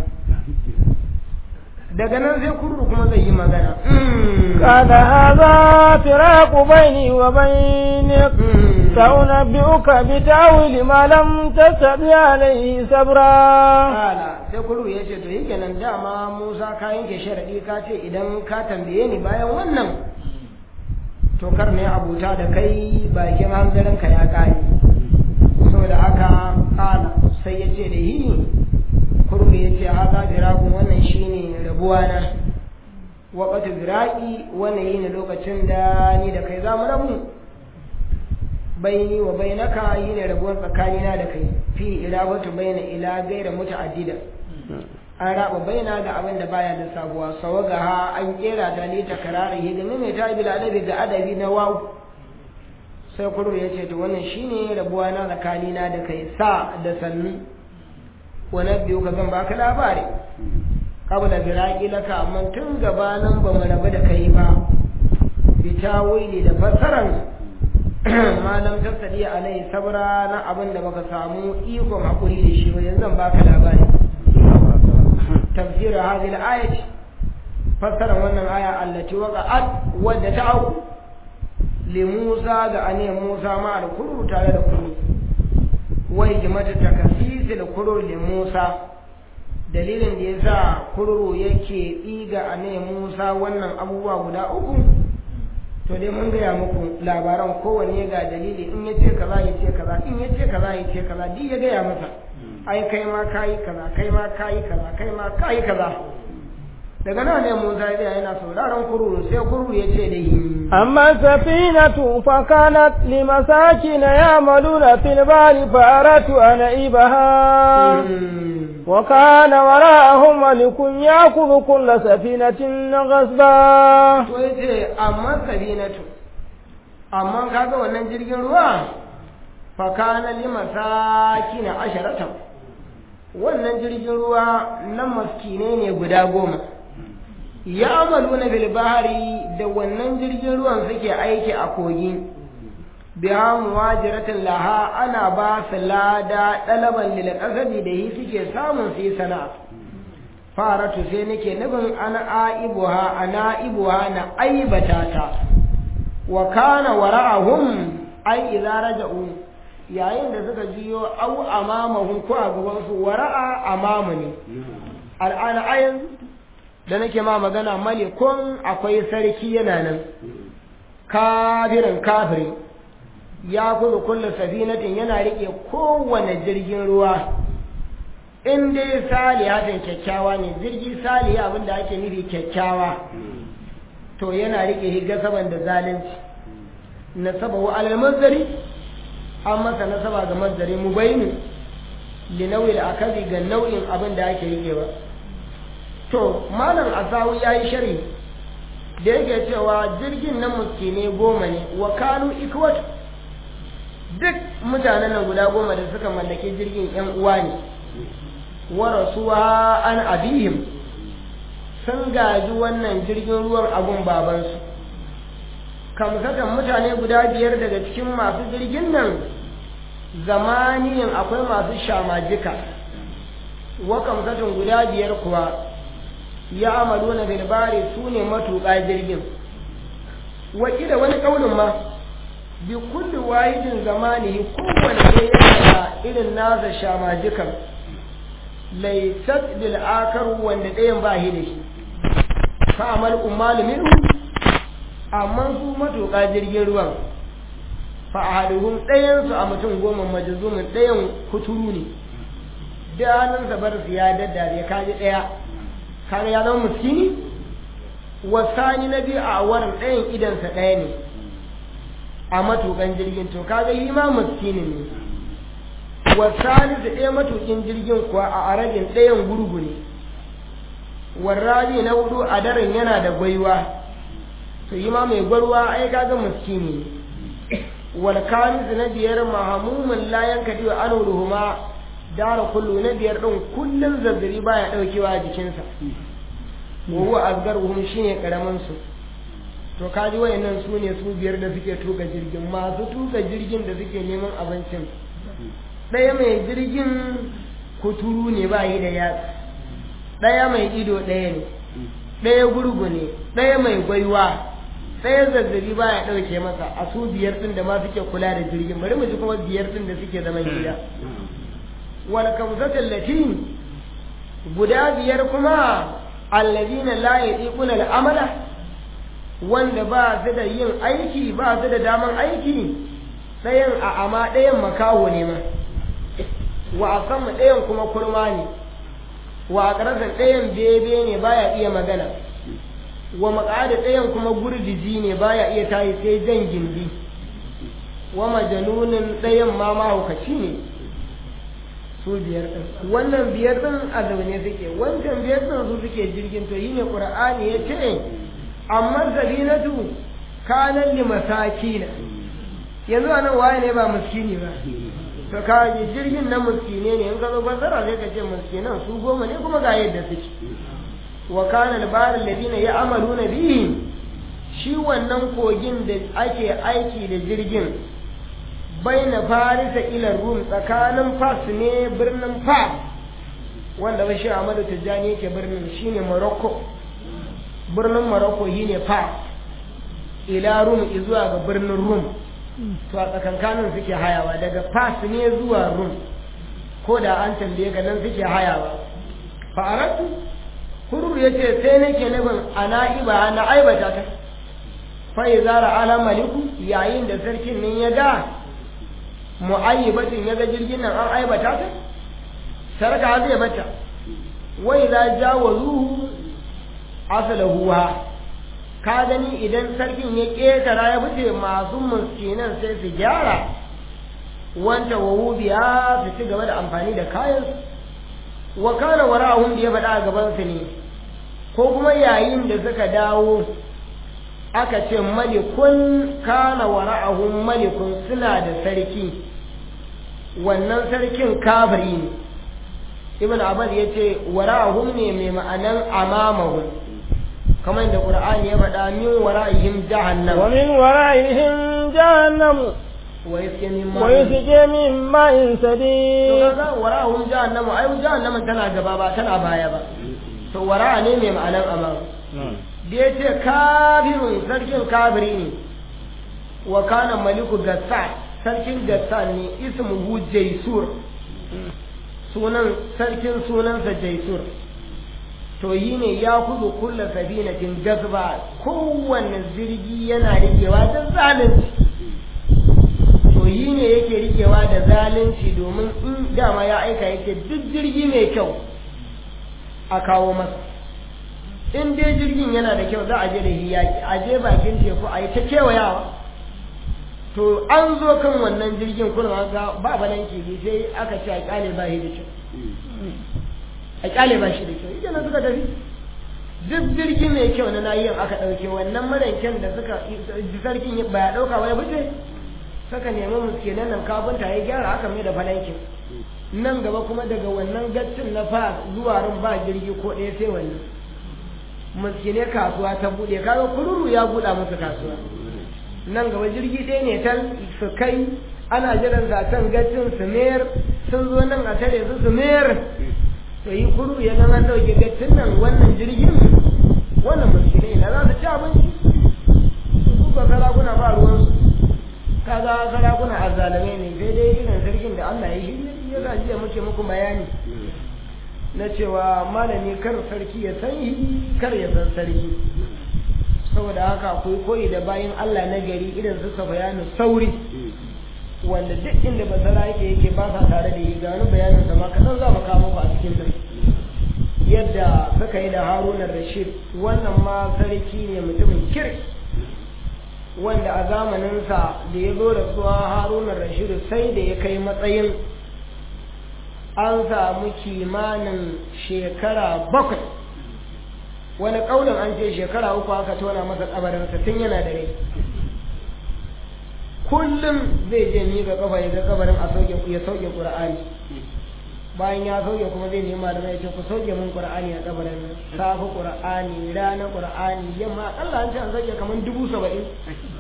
B: daga nan sai kurru kuma zai yi magana
A: قال هذا فراق بيني وبينك سأنبئك بتأويل ما لم تستطع عليه صبرا
B: kala sai kuru ya ce to yake nan dama Musa ka yanke sharadi ka ce idan ka tambaye ni bayan wannan to kar ne abuta da kai bakin hanzarin ka ya kare saboda haka kala sai ya ce da yi kuru ya ce haza birakun wannan shine rabuwa na waƙatu biraki wannan yi ne lokacin da ni da kai za mu rabu baini wa bainaka yi ne rabuwar tsakanina da kai fi ilawatu baina ila gaira muta'addida an raba baina ga abin da baya da sabuwa sawaga ha an kera ta ne ta karara yi game mai ta bil adabi ga adabi na wawu sai kuro ya ce to wannan shine rabuwa na tsakanina da kai sa da sannu wa biyu ka zan baka labari qabla firaqi laka amma tun gabanin ba mu rabu da kai ba bi tawili da fasaran malam tasadi alai sabra na abin da baka samu ikon hakuri da shi ba yanzu zan baka labari tafsir hadhihi al-ayat fassara wannan aya allati waqa'at wadda ta au li Musa ga ane Musa ma al-kuru tare da kuru wai jimata takasisi da kuru li Musa dalilin da yasa kururu yake ɗiga ane Musa wannan abubuwa guda uku to dai mun gaya muku labaran kowanne ga dalili in ya ce kaza ya ce kaza in ya ce kaza ya ce kaza duk ya gaya masa ai kai ma kayi kaza kai ma kayi kaza kai ma kayi kaza daga nan ne Musa ya yana sauraron kururu sai kururu ya ce da yi
A: أما السفينة فكانت لمساكن يعملون في البحر فأردت أن أعيبها وكان وراءهم ملك يأخذ كل سفينة غصبا
B: to yace amma sabinatu amma kaga wannan jirgin ruwa fa kana li masakina asharatan wannan jirgin ruwa na maskine ne guda goma ya amalu na bilbahari da wannan jirgin ruwan suke aiki a kogi biya muwajiratin laha ana ba su lada ɗalaban lil ƙasabi da yi suke samun su yi sana'a faratu sai nake nufin ana aibuha ana ibuha na aibata ta wa kana wara'ahum ai idza raja'u yayin da suka jiyo au amamahum ko a gaban su wara'a amamu ne al'ana ayan da nake ma magana malikun akwai sarki yana nan kafirin kafiri ya kuzu kulle safinatin yana rike kowane jirgin ruwa in dai salihatin kyakkyawa ne jirgi saliha abinda ake nufi kyakkyawa to yana rike higa saban da zalunci nasaba wa alal mazari an masa nasaba ga mazari mu bayinu li nau'il akazi ga nau'in abin da ake rikewa to malam asawi yayi sharhi da yake cewa jirgin na muskine goma ne wa kanu ikwat duk mutanen nan guda goma da suka mallaki jirgin yan uwa ne wa rasuwa an abihim sun gaji wannan jirgin ruwan abun babansu kamsatan mutane guda biyar daga cikin masu jirgin nan zamaniyin akwai masu shamajika wa kamsatan guda biyar kuwa ya amalu na bilbari su ne matuƙa jirgin wakila wani ƙaunin ma bi kulli wahidin zamanihi kowane ne yana da irin nasa shamajikan laysat bil akar wanda ɗayan ba shi da shi fa amal ummal minhu amma su matuƙa jirgin ruwan fa ahaduhum ɗayan su a mutum goma majzumin ɗayan kuturu ne da hannunsa bar su ya daddare kaji ɗaya kaga ya zama miskini wasani na biyu a warin ɗayan idansa ɗaya ne a matukan jirgin to kaga yi ma miskini ne wasani da ɗaya matukin jirgin kuwa a arabin ɗayan gurgu ne warrabi na hudu a daren yana da gwaiwa to yi ma mai gwarwa ai kaga miskini ne wal kamis na biyar mahamumin layan kadiwa an ruhuma dara kullu na biyar din kullun zazzabi baya daukewa a jikinsa wa huwa azgaruhum shine karaman su to kaji wayannan su ne su biyar da suke tuka jirgin masu tuka jirgin da suke neman abincin ɗaya mai jirgin kuturu ne ba yi da yatsa ɗaya mai ido ɗaya ne ɗaya gurgu ne ɗaya mai gwaiwa ɗaya zazzabi ba ya ɗauke masa a su biyar ɗin da ma suke kula da jirgin bari mu ji kuma biyar ɗin da suke zaman gida wal kamsatul lati guda biyar kuma allazina la yadiquna al-amala wanda ba su da yin aiki ba su da daman aiki ɗayan a ama ɗayan makaho ne ma wa a sama ɗayan kuma kurma ne wa a ƙarasa ɗayan bebe ne baya iya magana wa maƙada ɗayan kuma gurdiji ne baya iya tayi sai jan gindi wa majanunin ɗayan ma mahaukaci ne su biyar ɗin wannan biyar ɗin a zaune suke wancan biyar ɗin su suke jirgin to yi ne ƙur'ani ya ce amma zabinatu kanan li masakina yanzu anan waye ne ba miskini ba to ka ji jirgin na miskine ne in ka zo fassara sai ka ce miskinan su goma ne kuma ga yadda suke wa kana albarul ladina ya'maluna bihi shi wannan kogin da ake aiki da jirgin baina farisa ila rum tsakanin fas ne birnin fas wanda bashi Ahmadu Tijjani yake birnin shine Morocco birnin Morocco shine fas ila rum zuwa ga birnin rum to a tsakankanin suke hayawa daga fas ne zuwa rum ko da an tambaye ga nan suke hayawa fa'aratu kururu ya ce sai nake nufin ana iba na aibata ta fai zara ala maliku yayin da sarkin nan ya ga mu'ayyibatin ya ga jirgin nan an aibata ta sarka zai bata wai za jawazuhu asalahu ka gani idan sarkin ya ƙetara ya fice masu muskinan sai su gyara wanta wa biya su ci gaba da amfani da kayan wa kana wara'ahum da ya faɗa a gaban su ne ko kuma yayin da suka dawo aka ce malikun kana wara'ahum malikun suna da sarki wannan sarkin kafiri ne ibn abbas ya ce wara'ahum ne mai ma'anan amamahum kamar da qur'ani ya faɗa min wara'ihim jahannam
A: wa min wara'ihim jahannam
B: wa yasqi min
A: wa yusqi min ma'in
B: to
A: sadid
B: kaga wara'ahum jahannam ai jahannam tana gaba ba tana baya ba to wara'a ne mai ma'anan amam da ya ce kafirun sarkin kafiri ne wa kana maliku gassan sarkin gassan ne ismuhu jaisur sunan sarkin sunansa jaisur to yi ne ya kudu kulla sabinatin gazba kowanne jirgi yana rikewa da zalunci to yi ne yake rikewa da zalunci domin in dama ya aika yake duk jirgi mai kyau a kawo masa in dai jirgin yana da kyau za a je da hiyaki a je bakin teku a yi ta kewayawa to an zo kan wannan jirgin kuna ga ba balan kibi sai aka ce a kyale ba shi da kyau a kyale ba shi da kyau ita na suka tafi duk jirgin mai kyau na nayin aka ɗauke wannan maranken da suka sarkin ba ya ɗauka wani fice saka nemi muskinan nan kafinta ya gyara aka mai da falankin nan gaba kuma daga wannan gaccin na fa zuwa rin ba jirgi ko ɗaya sai wannan muskine kasuwa ta buɗe kaga kururu ya buɗa musu kasuwa nan gaba jirgi ɗaya ne tal su kai ana jiran zaton gaccin su mayar sun zo nan a tare su su mayar to yi kururu ya nan an ɗauke gaccin nan wannan jirgin wannan muskine na za su ci abinci su ba sarakuna ba ruwansu kaga sarakuna azzalame ne sai dai irin sarkin da Allah ya yi ya ga jiya muke muku bayani na cewa malami kar sarki ya san kar ya san sarki saboda haka akwai koyi da bayan Allah na gari irin su bayanu sauri wanda duk inda basara yake yake ba sa tare da yi ga wani bayanin sa ma kadan za mu kawo muku a cikin nan yadda suka yi da Haruna Rashid wannan ma sarki ne mutumin kirki wanda a zamaninsa da ya zo da suwa haruna rashidu sai da ya kai matsayin an samu kimanin shekara bakwai wani ƙaunin an ce shekara uku aka tona masa kabarinsa tun yana da rai kullum zai je ni ga kafa ya ga kabarin a sauke ya sauke qur'ani bayan ya sauke kuma zai nema da ya ce ku sauke mun qur'ani a kabarin nan safa qur'ani rana qur'ani yamma Allah an ce an sauke kamar dubu saba'in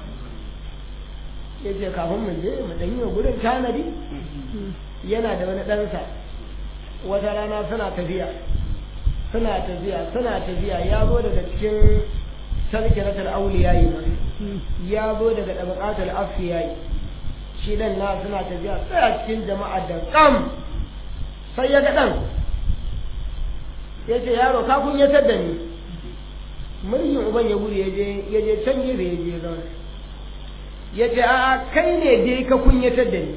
B: ya ce kafin mu je mu dan yi wa gurin tanadi yana da wani ɗansa wata rana suna tafiya suna tafiya suna tafiya ya zo daga cikin sarki na auliya yi ya zo daga ɗabaƙatar afiyai shi dan na suna tafiya tsaya cikin jama'a da kam sai ya ga ɗan ya ce yaro ka kunyatar da ni muryin uban ya gudu ya je can gefe ya je zaune ya ce a kai ne dai ka kunyatar da ni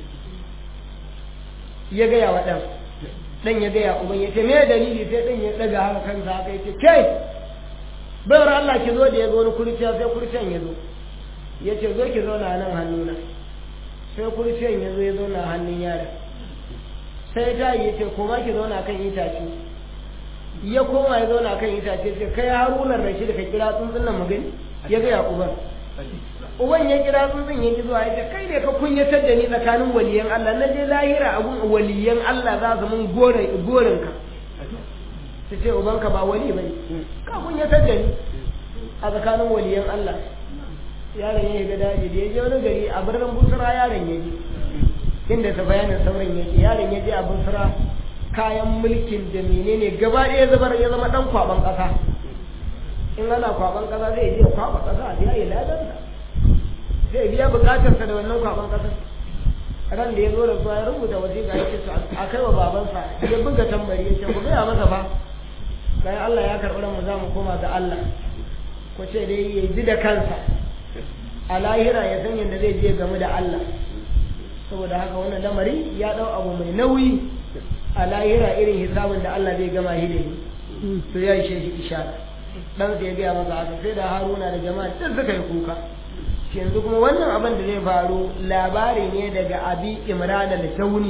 B: ya gaya wa ɗan ɗan ya gaya uban ya ce me dalili sai ɗan ya ɗaga haka kansa haka ya ce kai bayar Allah ki zo da ya zo wani kurciya sai kurciyan ya zo ya ce zo ki zauna nan hannuna sai kurciyan ya zo ya zauna hannun yaron sai ta yi ya ce koma ki zauna kan itace ya koma ya zauna kan itace ce kai harunan rashi da ka kira tsuntsun nan magani ya gaya uban uban ya kira tsuntsun ya ki zuwa ya ce kai ne ka kunyatar da ni tsakanin waliyan Allah na je lahira abun waliyan Allah za su mun gorin ka ta ce ubanka ba wali bane ka kunyatar da ni a tsakanin waliyan Allah yaron ya ga daji da ya je wani gari a birnin busra yaron ya je inda ta bayanin sauran yake yaron ya je a busra kayan mulkin da menene gaba ɗaya zubar ya zama ɗan kwaban ƙasa in ana kwaban ƙasa zai je kwaba ƙasa a biya ya ladansa zai biya buƙatarsa da wannan kwaban ƙasa ran da ya zo da ya rubuta wasiƙa ya ce a kai wa babansa ya buga tambari ya ce ku gaya masa fa bayan Allah ya karɓi mu za mu koma ga Allah ko ce dai ya ji da kansa a lahira ya san yadda zai je game da Allah saboda haka wannan lamari ya ɗau abu mai nauyi a lahira irin hisabin da Allah zai gama shi da ni to ya ishe shi ishara dan sai ya gaya masa haka sai da Haruna da jama'a duk suka yi kuka yanzu kuma wannan abin da zai faru labari ne daga abi imran al-tawni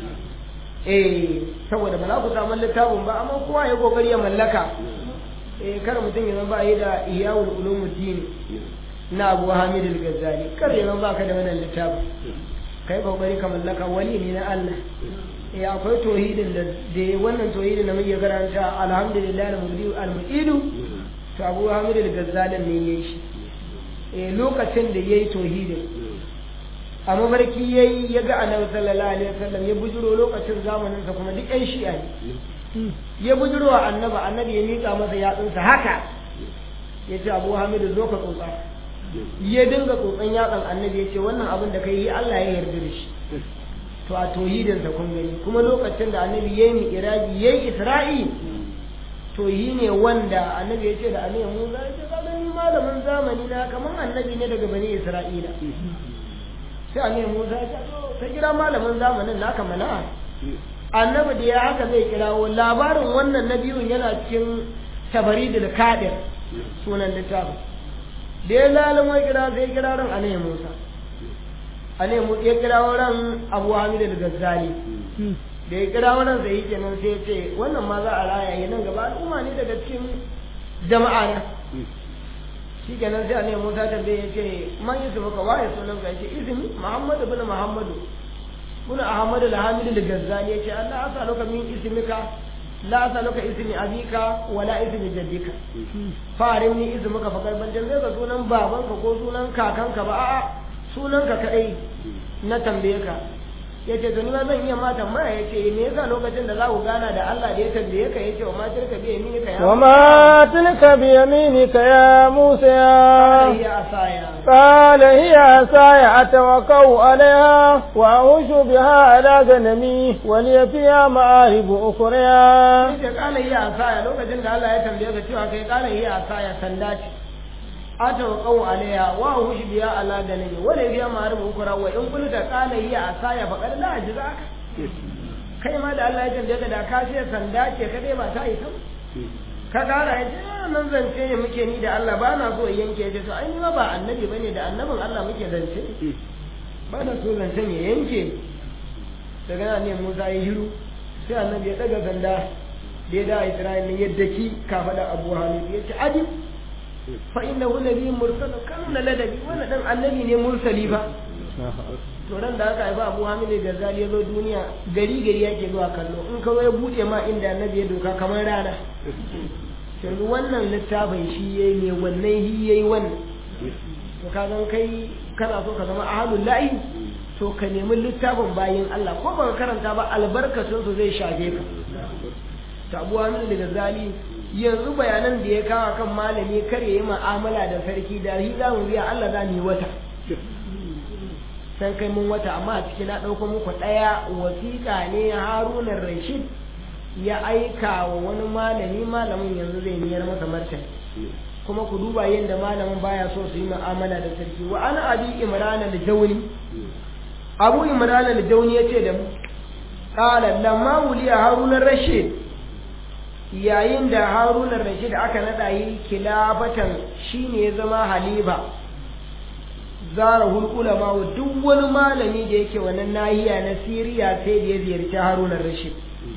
B: eh saboda ba za ku samu littafin ba amma kowa ya kokari ya mallaka eh kar mutum ya zama ba yi da iyawul ulumuddin na Abu Hamid al-Ghazali kar ya zama ba ka da wannan littafin kai kokari ka mallaka wani ne na Allah eh akwai tauhidin da da wannan tauhidin da muke karanta alhamdulillah al-mubdi al-mu'idu to Abu Hamid al-Ghazali ne yayi shi eh lokacin da yayi tauhidin a mafarki yayi ya ga annabi sallallahu alaihi wasallam ya bujuro lokacin zamanin sa kuma duk ƴan shi'a ne ya bujuro wa annabi annabi ya mika masa yatsunsa haka ya ce Abu Hamid zo ka tsotsa ya dinga tsotsan yatsan annabi ya ce wannan abin da kai yi Allah ya yarda da shi to a tauhidinsa kun gani kuma lokacin da annabi ya yi mi'iraji ya yi isra'i to yi ne wanda annabi ya ce da annabi musa ya ce kaga ni malamin zamani na kamar annabi ne daga bani isra'ila sai annabi musa ya ce ta kira malamin zamanin naka mana annabi da ya haka zai kirawo labarin wannan na biyun yana cikin tabaridul kadir sunan littafin da ya lalama kira sai kira ran annabi musa annabi musa ya kira ran abu hamid al-gazzali da ya kira wannan sai yake nan sai ya ce wannan ma za a raya yi nan gaba al'umma ne daga cikin jama'a na shi kenan sai annabi musa ta bai ya ce man yi suka waye sunan ka ce izini muhammadu bin muhammadu bin ahmadu al-hamid al-gazzali ya ce allah asaluka min ismika la asaluka ismi abika wala ismi jaddika farin ni ismuka fa karban dan zai ga sunan babanka ko sunan kakanka ba a'a sunanka kadai na tambaye ka ya ce ni ma zan iya ma tambaya ya ce me yasa lokacin da za ku gana da Allah da ya tambaye ka ya ce wa ma tilka bi yaminika ya
A: wa ma tilka bi yaminika ya Musa
B: ya asaya
A: قال هي عصاي أتوكأ عليها وأهش بها على غنمي ولي فيها مآرب أخرى
B: ya kala yi asaya lokacin da Allah ya tambaye ka cewa kai kala yi asaya sanda ce ata wa qaw alaiha wa hushi biya ala dalili wala biya ma'arif ukra wa in kulta qala hiya asaya fa qad la ajzaka kai ma da Allah ya tambaye ka da ka ce sanda ce ka dai ba ta yi ka kara ya ce nan zance ne muke ni da Allah ba na so yanke ya ce to ai ni ma ba annabi bane da annabin Allah muke zance ba na so zancen ya yanke daga nan ne Musa ya hiru sai annabi ya daga sanda da ya da Isra'il ne yadda ki ka faɗa Abu Hamid ya ce ajib fa innahu nabiyyun mursal kana ladabi wannan dan annabi ne mursali ba to ran da aka haifa Abu Hamid Ghazali ya zo duniya gari gari yake zuwa kallo in ka ya bude ma inda annabi ya doka kamar rana yanzu wannan littafin shi yayi ne wannan shi yayi wannan to ka gan kai kana so ka zama ahlul la'i to ka nemi littafin bayin Allah ko baka karanta ba albarkacin su zai shafe ka ta Abu Hamid Ghazali yanzu bayanan da ya kawo kan malami kar ya yi mu'amala da sarki da shi za mu biya Allah za mu yi wata san kai mun wata amma a ciki na ɗauko muku ɗaya wasiƙa ne harunan rashid ya aika wa wani malami malamin yanzu zai niyar masa martani kuma ku duba yadda malamin baya so su yi mu'amala da sarki wa ana abi imran al-jawni abu imran al-jawni yace da mu qala lamma wuliya harun rashid yayin da harun rashid aka nada yi kilafatan shine ya zama halifa zara ulama wa duk wani malami da yake wannan nahiya na siriya sai da ya ziyarci harun rashid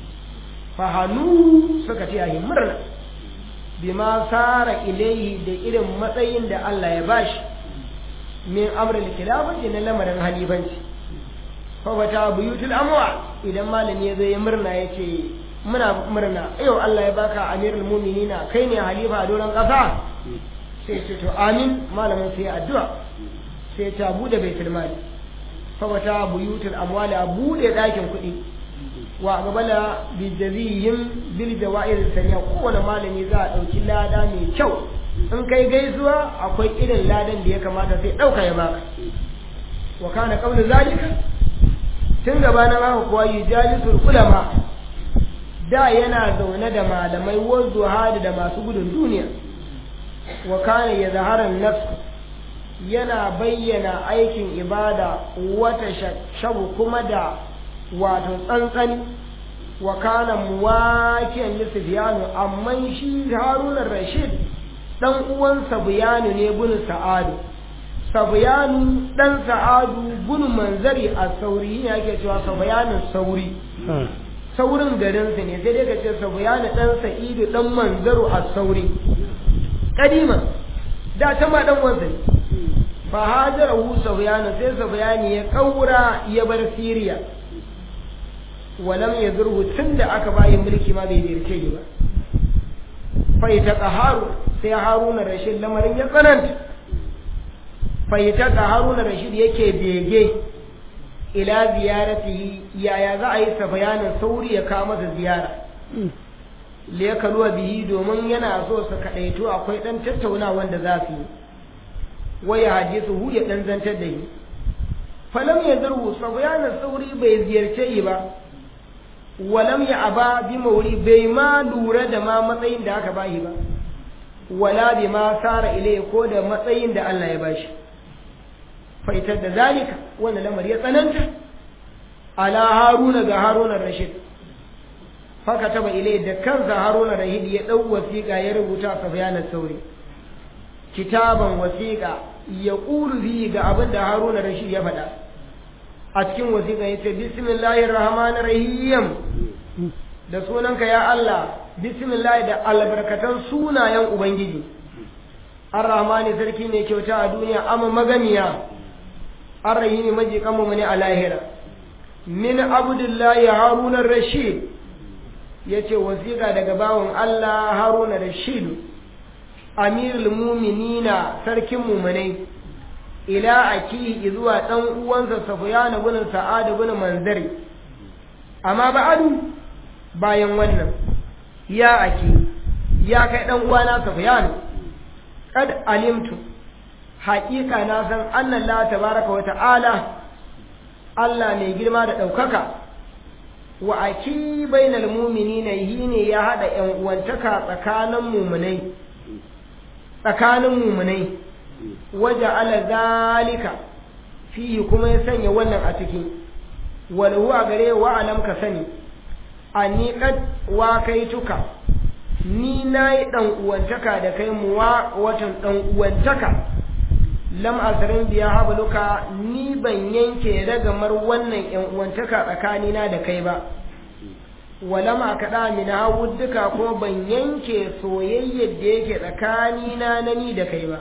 B: fahanu suka ce ahi murna bima sara ilaihi da irin matsayin da Allah ya bashi min amrul khilafati na lamarin halifanci fa wata buyutul amwa idan malami ya zo ya murna yace muna murna yau Allah ya baka amirul mu'minina kai ne halifa a doron kasa sai ce to amin malamin sai addu'a sai ta bude baitul mali fa wata buyutul amwali a bude dakin kuɗi wa gabala bijazihim bil jawa'ir sariya kowane malami za a ɗauki lada mai kyau in kai gaisuwa akwai irin ladan da ya kamata sai ɗauka ya baka wa kana qawlu zalika tun gabanin haka kuwa yujalisul ulama da yana zaune da malamai wa zuhadi da masu gudun duniya wa kana yazharan nafs yana bayyana aikin ibada wata shabu kuma da wato tsantsani wa kana muwakiyan li Sufyanu amma shi Harun rashid dan uwan Sufyanu ne bin Sa'adu Sufyanu dan Sa'adu bin Manzari a Sauri ne yake cewa Sufyanu Sauri saurin garin sa ne sai dai ka ce Sufyanu dan Sa'idu dan Manzaru a Sauri kadima da ta ma dan wansa ne fa hajarahu Sufyanu sai Sufyanu ya kaura ya bar Siriya walam ya zurhu tun da aka bayi mulki ma bai zirce shi ba faita haru sai haruna rashid lamarin ya tsananta faita haruna rashid yake bege ila ziyaratihi yaya za a yi sa bayanin sauri ya kawo masa ziyara liyakaluwa bihi domin yana so su kaɗaito akwai ɗan tattauna wanda za su yi waya hadisu hu ya ɗan zantar da yi falam ya zurhu sa bayanin sauri bai ziyarce yi ba walam ya aba bi mauri bai ma lura da ma matsayin da aka bashi ba wala bi ma sara ilai ko da matsayin da Allah ya bashi faitar da zalika wannan lamar ya tsananta ala haruna ga haruna rashid faka taba ilai da kansa haruna rashid ya dau wasiƙa ya rubuta safyanan sauri kitaban wasiƙa ya ƙulu fi ga abin da haruna rashid ya faɗa a cikin wasiƙa ya ce bismillahir rahmanir rahim da sunanka ya Allah bismillah da albarkatan sunayen ubangiji ar-rahmani sarki ne kyauta a duniya amma maganiya ar-rahimi majikan mu ne a lahira min abdullahi haruna rashid yace wasiƙa daga bawon Allah haruna rashid amirul mu'minina sarkin mu'minai ila akihi zuwa dan uwansa Sufyan ibn Sa'ad ibn Manzari amma ba'adu bayan wannan ya aki ya kai dan uwana Sufyan kad alimtu haƙiƙa na san annan la tabaraka wa ta'ala Allah mai girma da ɗaukaka wa aki bainal mu'minina ne ya hada ƴan uwantaka tsakanin mu'minai tsakanin mu'minai waje ala zalika fihi kuma ya sanya wannan a ciki walahu a gare wa alam ka sani ani kad wa kai tuka ni nayi dan uwantaka da kai muwa watan dan uwantaka lam asrin biya habluka ni ban yanke ragamar wannan yan uwantaka tsakanina da kai ba walam akada min hawudduka ko ban yanke soyayyar da yake tsakanina na ni da kai ba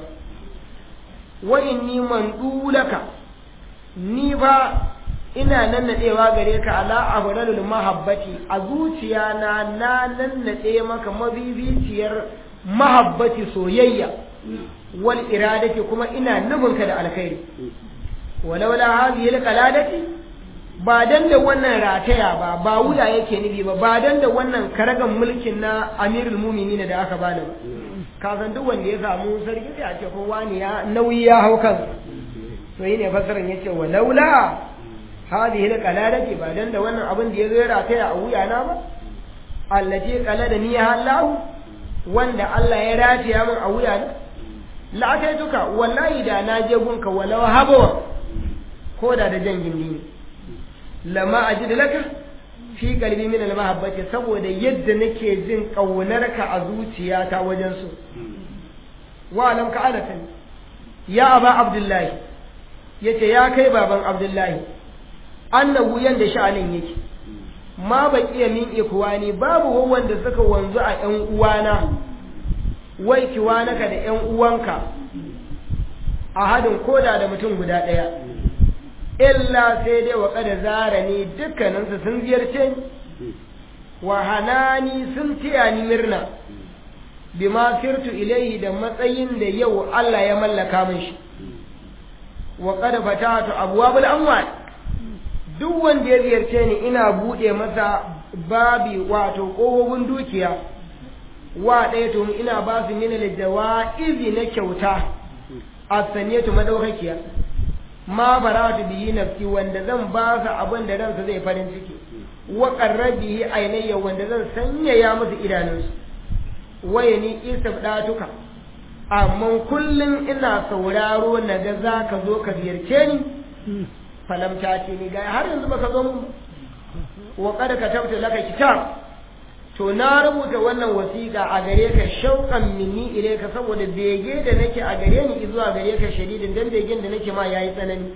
B: wa inni mandulaka ni ba ina nannadewa gare ka ala abdalul mahabbati a zuciya na na nannade maka mabibiciyar mahabbati soyayya wal iradati kuma ina nufinka da alkhairi walaula hadhihi alqaladati ba dan da wannan rataya ba ba wuya yake nufi ba ba dan da wannan karagan mulkin na amirul muminin da aka bani ba ka san duk wanda ya samu sarki sai a ce ko wani ya nauyi ya hau kan to yi ne fasaran yace wa laula hadhihi alqalalati ba dan da wannan abin da ya zo ya rataya a wuya na ba allati qalada ni Allah wanda Allah ya rataya min a wuya na la duka wallahi da na je gunka walau habawa ko da da jan gindi ne lama ajid laka fi qalbi min al-mahabbati saboda yadda nake jin kaunarka a zuciyata wajen su wa lam ka alatan ya aba abdullahi yace ya kai baban abdullahi annahu yanda sha'anin yake ma baqiya min ikwani babu wanda suka wanzu a ƴan uwana wai kiwanaka da ƴan uwanka a hadin koda da mutum guda ɗaya illa sai dai wa kada zara ni dukkaninsu sun ziyarce ni wa hanani sun tiya ni murna bima firtu ilaihi da matsayin da yau Allah ya mallaka min shi wa qad fatatu abwabul amwal duk wanda ya ziyarce ni ina bude masa babi wato kofofin dukiya wa ɗaya to ina ba su min izi na kyauta asaniyatu madaukakiya ma baratu bihi nafsi wanda zan ba su abin da ransa zai farin ciki wa qarrabihi ainayya wanda zan sanyaya musu idanunsu waye ni istabdatuka amma kullun ina sauraro na ga zaka zo ka ziyarce ni falam ta ce ni ga har yanzu baka zo mun wa qad katabtu laka kitab to na rubuta wannan wasiƙa a gare ka shauƙan minni ilaika saboda bege da nake a gare ni zuwa gare ka shadidin dan begen da nake ma yayi tsanani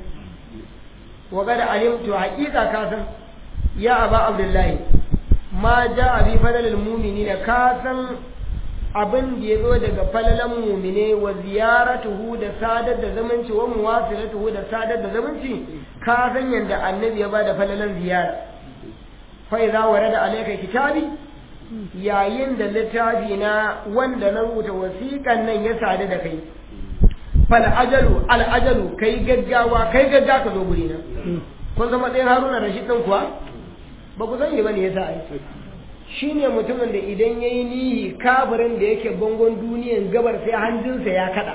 B: wa qad alimtu haqiqa ka san ya aba abdullahi ma ja'a bi fadalil mu'minina ka san abin da ya zo daga falalan mumine wa ziyaratuhu da sadar da zamanci wa muwasilatuhu da sadar da zamanci ka san yanda annabi ya bada falalan ziyara fa idza warada alayka kitabi yayin da littafi na wanda na rubuta wasiƙan nan ya sadu da kai fal ajalu al ajalu kai gaggawa kai gaggawa ka zo guri na kun zama ɗayan haruna rashid ɗin kuwa ba ku sani ba ne yasa ai shi ne mutumin da idan ya yi nihi kafirin da yake bangon duniyan gabar sai hanjinsa ya kada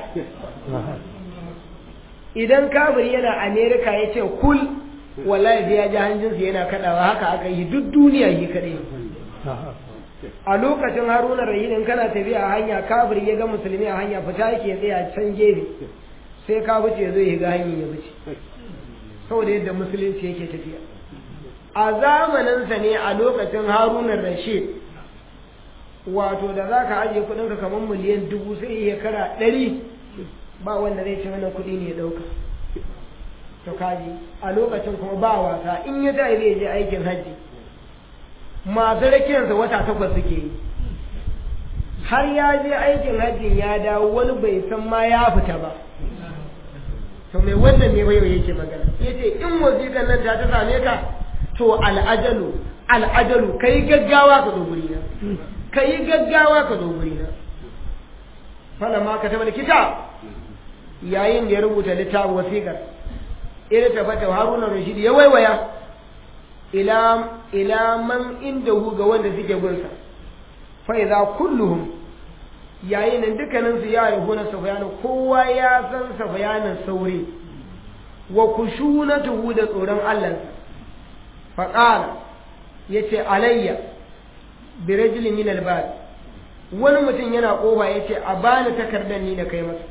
B: idan kafiri yana amerika ya ce kul wallahi sai ya ji hanjinsa yana kadawa haka aka yi duk duniya yi kadai a lokacin haruna rahinin kana tafiya a hanya kafiri ya ga musulmi a hanya fita yake tsaya can gefe sai ka wuce zai ga hanyar ya wuce saboda yadda musulunci yake tafiya a zamaninsa ne a lokacin harunan rashid wato da za ka ajiye kudinka kamar miliyan dubu sai ya kara ɗari ba wanda zai ci wannan kuɗi ne ya ɗauka to kaji a lokacin kuma ba wasa in ya tayi zai je aikin hajji masu rakiyarsa wata takwas suke yi har ya je aikin hajjin ya dawo wani bai san ma ya fita ba to mai wannan ne bai yake magana yace in wazikan nan ta ta same ka to al'ajalu al'ajalu kai gaggawa ka zo guri na kai gaggawa ka zo guri na fala ma ka tabbata kitab yayin da ya rubuta littafin wasiƙar ila ta fata haruna rashid ya waiwaya ila ila man indahu ga wanda suke gunsa fa idza kulluhum yayin nan dukkanin su ya rubu na safiyanu kowa ya san safiyanin sauri wa kushunatuhu da tsoron Allah faƙala ya ce alayya birajili min albad wani mutum yana ƙoba ya ce a bani takardar ni na kai masa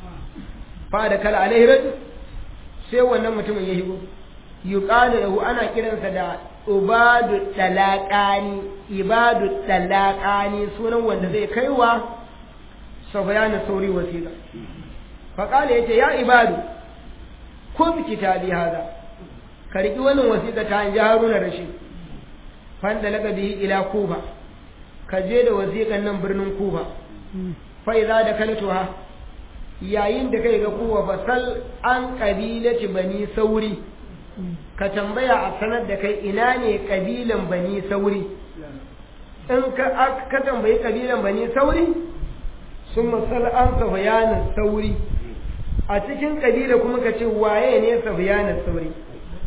B: fa da kala alaihi rajul sai wannan mutumin ya higo yuqalu lahu ana kiransa da ubadu dalaqani ibadu dalaqani sunan wanda zai kaiwa safiyana sauri wasiqa fa ya ce ya ibadu kun kitabi hada ka riƙi wannan wasiƙa ta hanji haruna rashid fanda laka bihi ila kuba ka je da wasiƙan nan birnin kuba fai za da kaltuha yayin da kai ga kuba fa sal an ƙabilati bani sauri ka tambaya a sanar da kai ina ne ƙabilan bani sauri in ka tambayi ƙabilan bani sauri sun masal an safiyanin sauri a cikin ƙabila kuma ka ce waye ne safiyanin sauri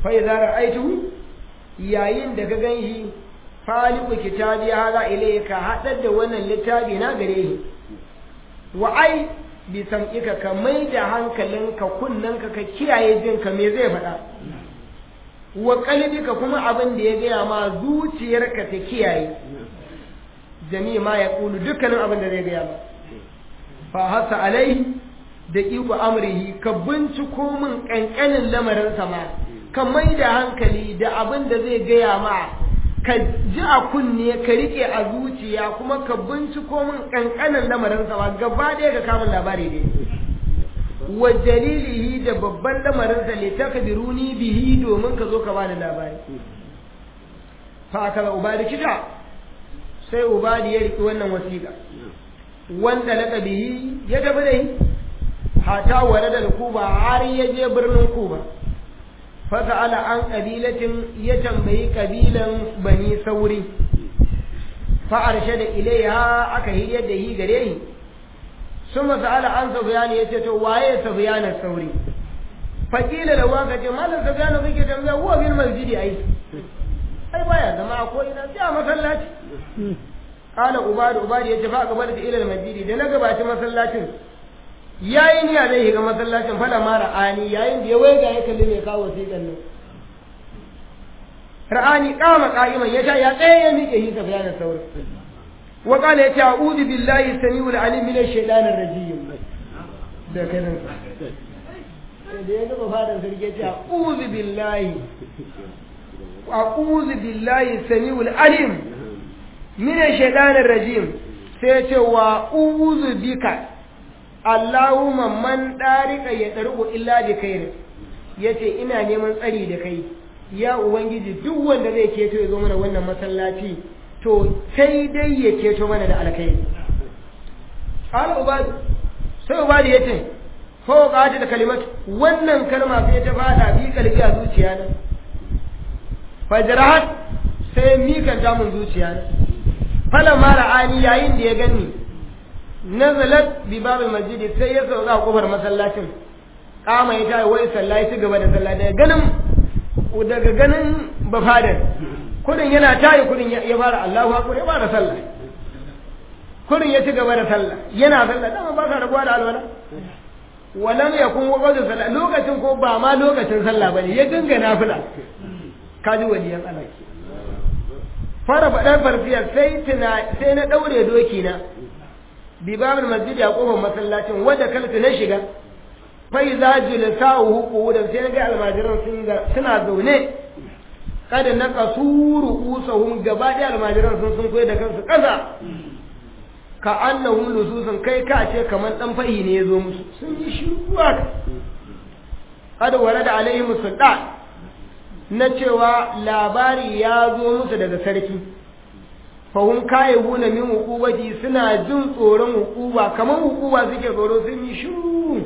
B: fa idza ra'aytu yayin da ka ganshi faliku kitabi hada ilayka hadar da wannan littafi na gare shi wa ai bi sam'ika ka mai da hankalinka kunnanka ka kiyaye jinka me zai faɗa wa qalbika kuma abin da ya gaya ma zuciyarka ta kiyaye jami'a ma ya kulu dukkanin abin da zai gaya ma fa hasa alai da iko amrihi ka binciko min kankanin lamarin sama ka mai da hankali da abin da zai gaya ma ka ji a kunne ka rike a zuciya kuma ka binciko min kankanin lamarin sama gaba ɗaya ka kama labari ne wa jalilihi da babban lamarin sa li takbiruni bihi domin ka zo ka bani labari fa kala ubadi kita sai ubadi ya riki wannan wasiƙa wanda laka bihi ya tafi da shi hata wale da kuba har ya je birnin kuba fasa'ala an ƙabilatin ya tambayi ƙabilan bani sauri fa'arshe da ilaiha aka hiryar da hi gare shi sun masa'ala an sabiyani ya ce to waye sabiyanar sauri fakila da waka ce malam sabiyanu kake tambaya huwa bil masjidi ai ai baya zama a ko ina sai a masallaci kala ubadu ubadu ya ce fa gaba da ilal masjidi da na gabaci masallacin yayin ya zai shiga masallacin fada mara ani yayin da ya waiga ya kalli mai kawo wasiƙan nan ra'ani kama qa'iman ya sha ya tsaye ya miƙe hisa bayanan saurin wa qala ya ce a'udhu billahi samiul alim min ash-shaytanir rajim da kanin da ya gaba fadan sarki ya ce a'udhu billahi a'udhu billahi samiul alim min ash-shaytanir rajim sai ya ce wa a'udhu bika Allahumma man ɗarika ya ɗarku illa da kai ya ce ina neman tsari da kai ya Ubangiji duk wanda zai keto ya zo mana wannan masallaci to sai dai ya keto mana da alkai ƙala ubadu sai ubadu ya ce ko ƙata da kalimat wannan kalma sai ta fada bi kalbi a zuciya na fajrahat sai mikan damun zuciya na fala mara ani yayin da ya gani nazalat bi babil masjid sai ya sauka a kofar masallacin kama ya tayi wai sallah ya ci gaba da sallah daga ganin daga ganin bafadan kudin yana tayi kudin ya fara Allahu akbar ya fara sallah kudin ya ci gaba da sallah yana sallah dama ba ka rabuwa da alwala walam yakun waqtu sallah lokacin ko ba ma lokacin sallah bane ya dinga nafila kaji waliyan Allah fara faɗar farfiya sai tuna sai na daure doki na bibabin masjid a kofar masallacin wadda kalta na shiga fai za jilisa'uhu qu'udan sai ga almajiran sun suna zaune kada na kasuru usahum gaba da almajiran sun sun koyi da kansu kasa ka annahum lususun kai ka ce kamar dan fahi ne yazo musu sun yi shiruwa kada wala da alaihim sultan na cewa labari ya zo musu daga sarki fahim kaye huna min hukubati suna jin tsoron hukuba kamar hukuba suke tsoro sun yi shiru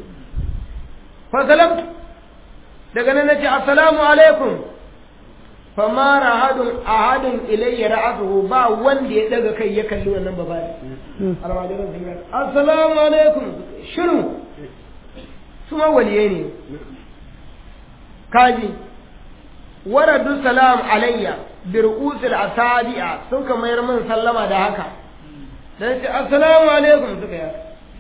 B: fasalamtu daga nan nace assalamu alaikum fama rahadun ahadun ilayya ra'atuhu ba wanda ya daga kai ya kalli wannan babari almajiran sun yi assalamu alaikum shiru su ma waliye ne kaji waradu salam alayya bir'usul asabi'a sun ka mayar min sallama da haka dan ce assalamu alaikum suka yi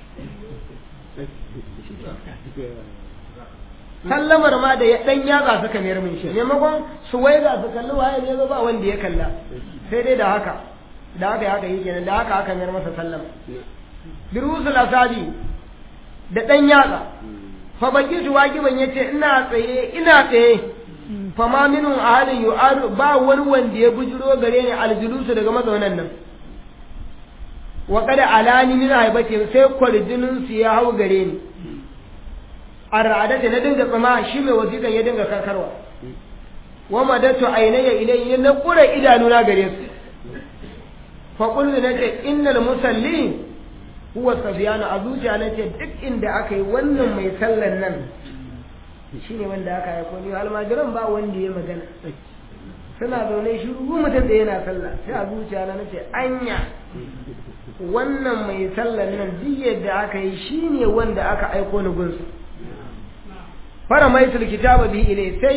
B: sallamar ma da ya dan yatsa suka mayar min shi maimakon su waiga su kalli waye ne ba wanda ya kalla sai dai da haka da haka haka yi kenan da haka aka mayar masa sallama bir'usul asabi da dan yatsa fa baki su wajiban yace ina tsaye ina tsaye fama minun ahadin yu'adu ba wani wanda ya bujiro gare ni aljulusu daga mazaunan nan wa kada alani min haibati sai kwarjinin su ya hau gare ni ar'adata na dinga tsama shi mai wasiƙan ya dinga karkarwa wa madatu ainaya ilayhi na kura idanuna gare su fa qultu nace innal musalli huwa safiyanu a zuciya nace duk inda aka yi wannan mai sallan nan shi ne wanda aka haifo ni almajiran ba wanda ya magana suna zaune shi mutum da yana sallah sai a zuciya na nace anya wannan mai sallan nan duk yadda aka yi shi ne wanda aka aiko ni gunsu fara mai kitaba bi ilai sai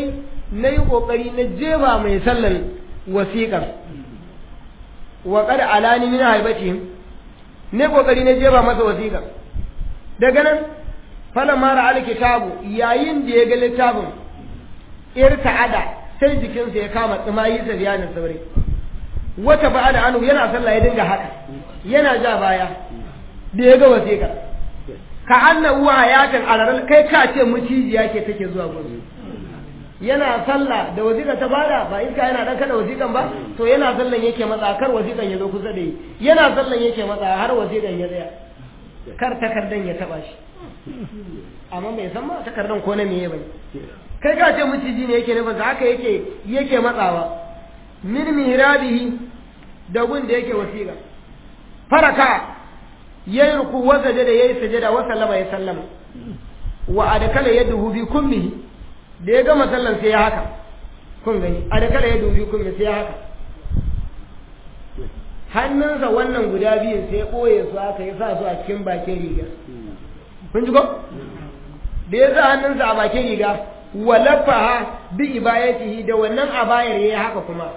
B: na yi ƙoƙari na jeba mai sallan wasiƙar wa kada alani min haibatihim ne ƙoƙari na jeba masa wasiƙar daga nan falan mara alkitabu yayin da ya ga littafin irta'ada sai jikinsa ya kama tsimayi sa biyanin saurayi wata ba da anu yana sallah ya dinga haka yana ja baya da ya ga wasiƙa ka anna uwa hayatin alaral kai ka ce mucijiya ke take zuwa gudu yana sallah da wasiƙa ta bada ba iska yana dan kada wasiƙan ba to yana sallan yake matsa kar wasiƙan ya zo kusa da yi yana sallan yake matsa har wasiƙan ya tsaya kar takardan ya taba shi amma bai san ma takardan ko na meye bane kai ka ce miciji ne yake nufin haka yake yake matsawa min mihrabihi da gun da yake wasiƙa faraka yayi ruku wa sajada yayi sajada wa sallama ya sallama wa adkala yaduhu bi kummihi da ya gama sallan sai ya haka kun gani adkala yaduhu bi kummihi sai ya haka hannunsa wannan guda biyun sai ɓoye su aka yi sa su a cikin bakin riga kun ji ko da ya sa hannunsa a bakin riga walafaha bi ibayatihi da wannan abayar yayi haka kuma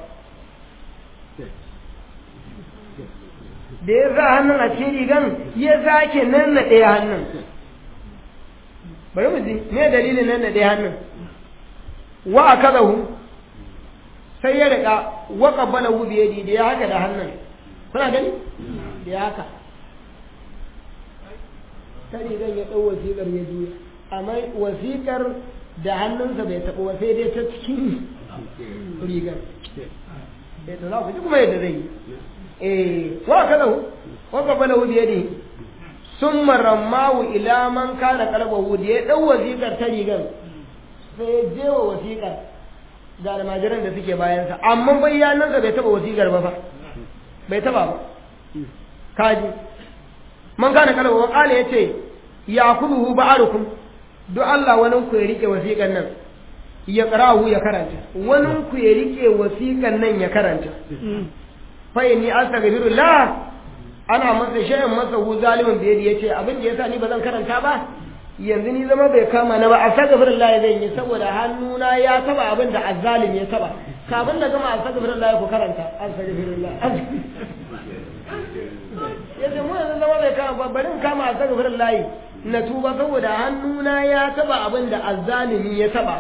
B: da ya sa hannun a cikin rigan ya sake nan na ɗaya hannun bari mu ji me dalilin nan na ɗaya hannun wa akadahu sai ya riƙa wa qabbalahu bi yadi da ya haka da hannun kuna gani da ya haka ta rigan ya ɗau wasiƙar ya juya amma wasiƙar da hannunsa bai taɓa wa sai dai ta cikin rigar eh to za ku ji kuma yadda zai yi eh wa kada hu wa qabala hu biyadi summa rammahu ila man kana qalbahu da ya ɗau wasiƙar ta rigar sai ya jewa wasiƙar ga almajiran da suke bayansa amma bayyanansa bai taɓa wasiƙar ba fa bai taɓa ba kaji man kana qalbahu qala yace ya kuduhu ba'arukum duk Allah wani ku ya rike wasiƙan nan ya ƙarahu ya karanta wani ku ya rike wasiƙan nan ya karanta fa inni astaghfirullah ana masa shay'an masa hu zalimin da yadi yace abin da yasa ni ba zan karanta ba yanzu ni zama bai kama na ba astaghfirullah zan yi saboda hannuna ya taba abin da azzalim ya taba kafin da gama astaghfirullah ku karanta astaghfirullah yace mu yanzu zama bai kama ba bari in kama astaghfirullah na tuba saboda hannuna ya taba abin da azzalimi ya taba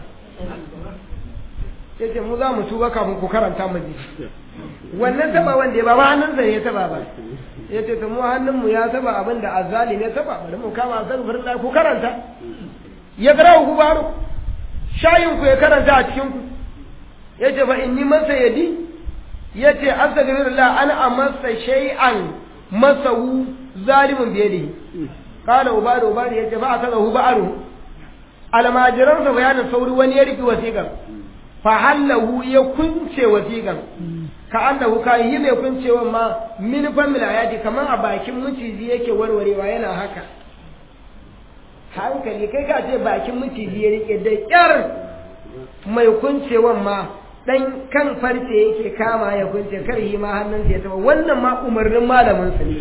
B: yace mu za mu tuba kafin ku karanta mu ji wannan taba wanda ya ba ba hannunsa ne ya taba ba yace to mu hannunmu ya taba abin da azzalimi ya taba bari mu kama astaghfirullah ku karanta ya garau ku baro shayin ku ya karanta a cikin ku yace fa inni masa yadi yace astaghfirullah ana amasa shay'an masahu zalimin biyadihi قال عباد عباد yace fa akazahu ba'aru almajiran sa bayanin sauri wani ya riki wasiqan fa hallahu ya kunce wasiqan ka annahu ka yi mai kuncewa ma min famil ayati kaman a bakin miciji yake warwarewa yana haka hankali kai ka ce bakin miciji ya rike da kyar mai kuncewan ma dan kan farce yake kama ya kunce kar yi ma hannun ya taba wannan ma umarnin malamin sa ne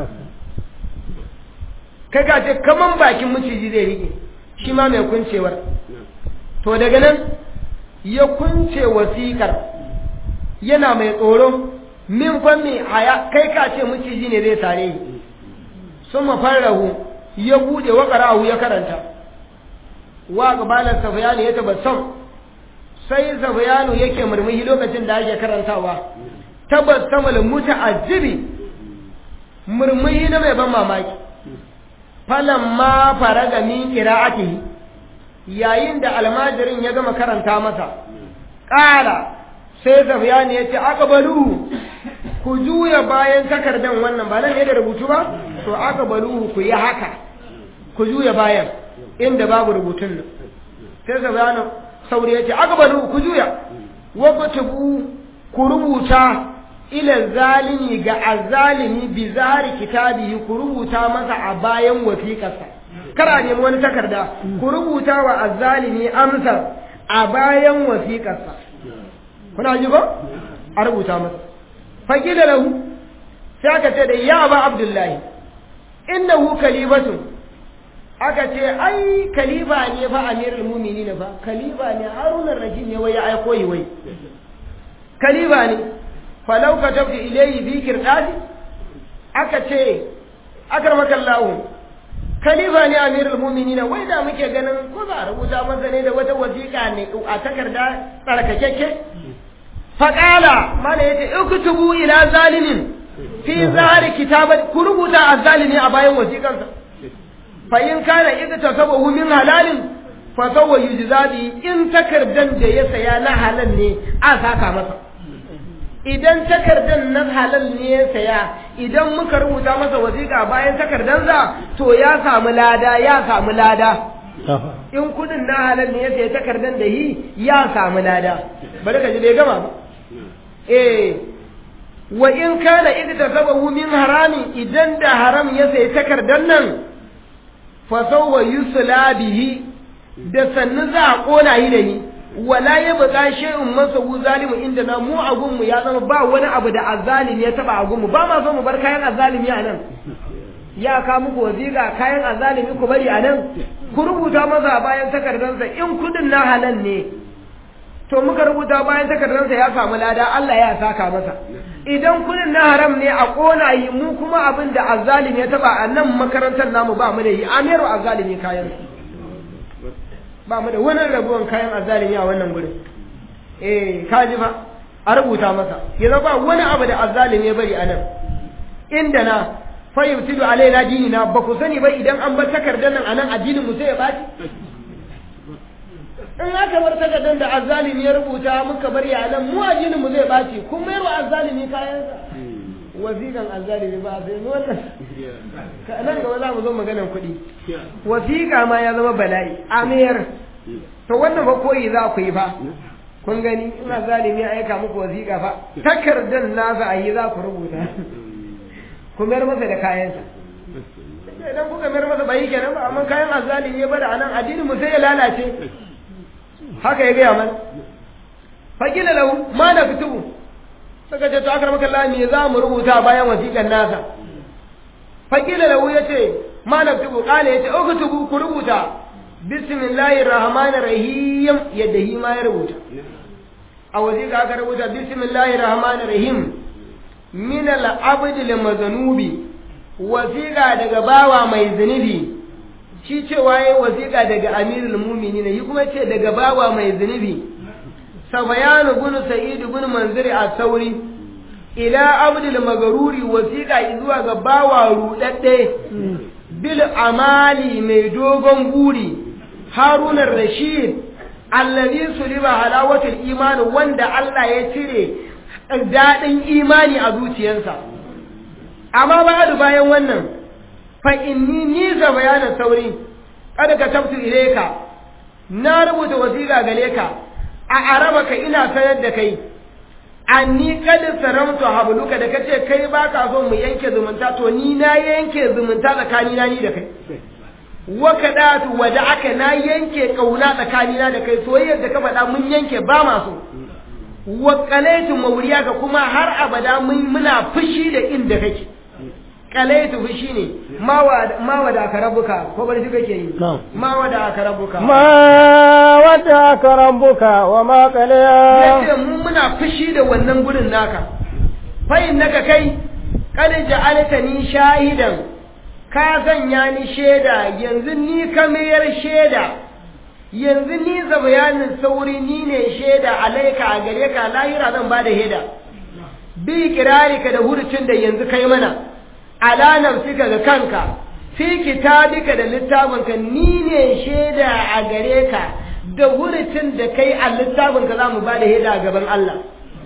B: kai ka ce kaman bakin maciji zai rike shi ma mai kuncewar to daga nan ya kunce wasiƙar yana mai tsoro min fanni haya kai ka ce maciji ne zai sare yi sun mafarrahu ya bude wa ƙarahu ya karanta wa gabalar safiyanu ya tabassam sai safiyanu yake murmushi lokacin da ake karantawa tabassamal muta'ajjibi murmushi na mai ban mamaki falamma faraga min qira'atihi yayin da almajirin ya gama karanta masa ƙara sai zafiyani ya ce aqbalu ku juya bayan takardan wannan ba nan ne da rubutu ba to aqbalu ku yi haka ku juya bayan inda babu rubutun nan sai zafiyani sauri ya ce aqbalu ku juya wa kutubu ku rubuta ila zalimi ga azzalimi bi zahari kitabihi ku rubuta masa a bayan wasiƙarsa kar a nemi wani takarda ku rubuta wa azzalimi amsar a bayan wasiƙarsa kuna ji ba a rubuta masa faqila lahu sai aka ce da ya ba abdullahi innahu kalimatun aka ce ai kalifa ne fa amirul mu'minin fa kalifa ne harun ar-rashid ne wai ya aiko yi wai kalifa ne falau katabtu ilayhi bi kirdadi aka ce akramakallahu khalifa ne amirul mu'minin wai da muke ganin ko za a rubuta masa ne da wata wasiƙa ne a takarda tsarkakekke faqala mana yace uktubu ila zalimin fi zahari kitabat ku rubuta azzalimi a bayan wasiƙansa fa in kana idtasabahu min halalin fa sawwa yujzabi in takardan da ya saya na halal ne a saka masa idan takardan na halal ne ya saya idan muka rubuta masa wasiƙa bayan takardansa to ya samu lada ya samu lada in kudin na halal ne ya saya takardan da yi ya samu lada bari ka ji bai gama ba eh wa in kana idtasabahu min harami idan da haram ya saya takardan nan fa sawwa yusla bihi da sannu za a kona yi da ni wala ya buƙa shay'un masa wu zalimu inda na mu a gunmu ya zama ba wani abu da azzalimi ya taba a gunmu ba ma so mu bar kayan azzalimi a nan ya ka muku wasiƙa kayan azzalimi ku bari a nan ku rubuta masa bayan takardarsa in kudin na halal ne to muka rubuta bayan takardarsa ya samu lada Allah ya saka masa idan kudin na haram ne a kona yi mu kuma abin da azzalimi ya taba a nan makarantar namu ba mu da yi amiru azzalimi kayan ba mu da wani rabuwan kayan azzalimi a wannan gurin eh kaji fa a rubuta masa yanzu ba wani abu da azzalimi ya bari a nan inda na fayyutilu alaina dinina ba ku sani ba idan an bar takardar nan a nan addinin mu sai ya baci in aka bar takardar da azzalimi ya rubuta muka bari a nan mu addinin mu zai baci kun mayar wa azzalimi kayansa wasiƙan azzalimi ba sai wannan nan gaba za mu zo maganan kuɗi wasiƙa ma ya zama bala'i amir to wannan ba koyi za ku yi fa kun gani ina zalimi ya aika muku wasiƙa fa takardar nasa a yi za ku rubuta ku mayar masa da kayansa idan kuka mayar masa bai kenan ba amma kayan azzalimi ya bada anan addinin mu sai ya lalace haka ya gaya mana fakila lahu ma na fitubu suka ce to akar maka Allah me za mu rubuta bayan wasiƙan nasa fakila lahu yace ma na fitubu kale yace uktubu ku rubuta bismillahir rahmanir rahim yadda hi ma ya rubuta a wasiƙa aka rubuta bismillahir rahmanir rahim min al-abd lil wasiƙa daga bawa mai zunubi shi cewa yayi wasiƙa daga amirul mu'minin yi kuma ce daga bawa mai zunubi sabayanu bin sa'id bin manziri a sauri ila abdul magaruri wasiƙa zuwa ga bawa rudadde bil amali mai dogon guri harun rashid allazi suliba halawatul imani wanda Allah ya cire daɗin imani a zuciyarsa amma ba bayan wannan fa inni ni ga bayanan sauri kada ka tabtu ileka na rubuta wasiƙa gare ka a arabaka ina sanar da kai anni kad saramtu habluka da kace kai baka so mu yanke zumunta to ni na yanke zumunta tsakani na ni da kai wa kadatu wada'aka na yanke kauna tsakani na da kai soyayyar da ka faɗa mun yanke ba ma so wa qalaitu mawriyaka kuma har abada mun muna fushi da inda kake kalaitu fushi ne ma wada aka rabuka ko bari shi kake yi ma wada aka rabuka
A: ma wada aka rabuka wa ma kalaya
B: yace mu muna fushi da wannan gurin naka fa innaka kai kad ja'alta ni shahidan ka sanya ni sheda yanzu ni kamar sheda yanzu ni za bayanin sauri ni ne sheda alaika a gare ka lahira zan bada heda bi kirarika da hurucin da yanzu kai mana ala nafsika ga kanka fi kitabika da littafinka ni ne shaida a gare ka da hurucin da kai a littafinka za mu ba da shaida a gaban Allah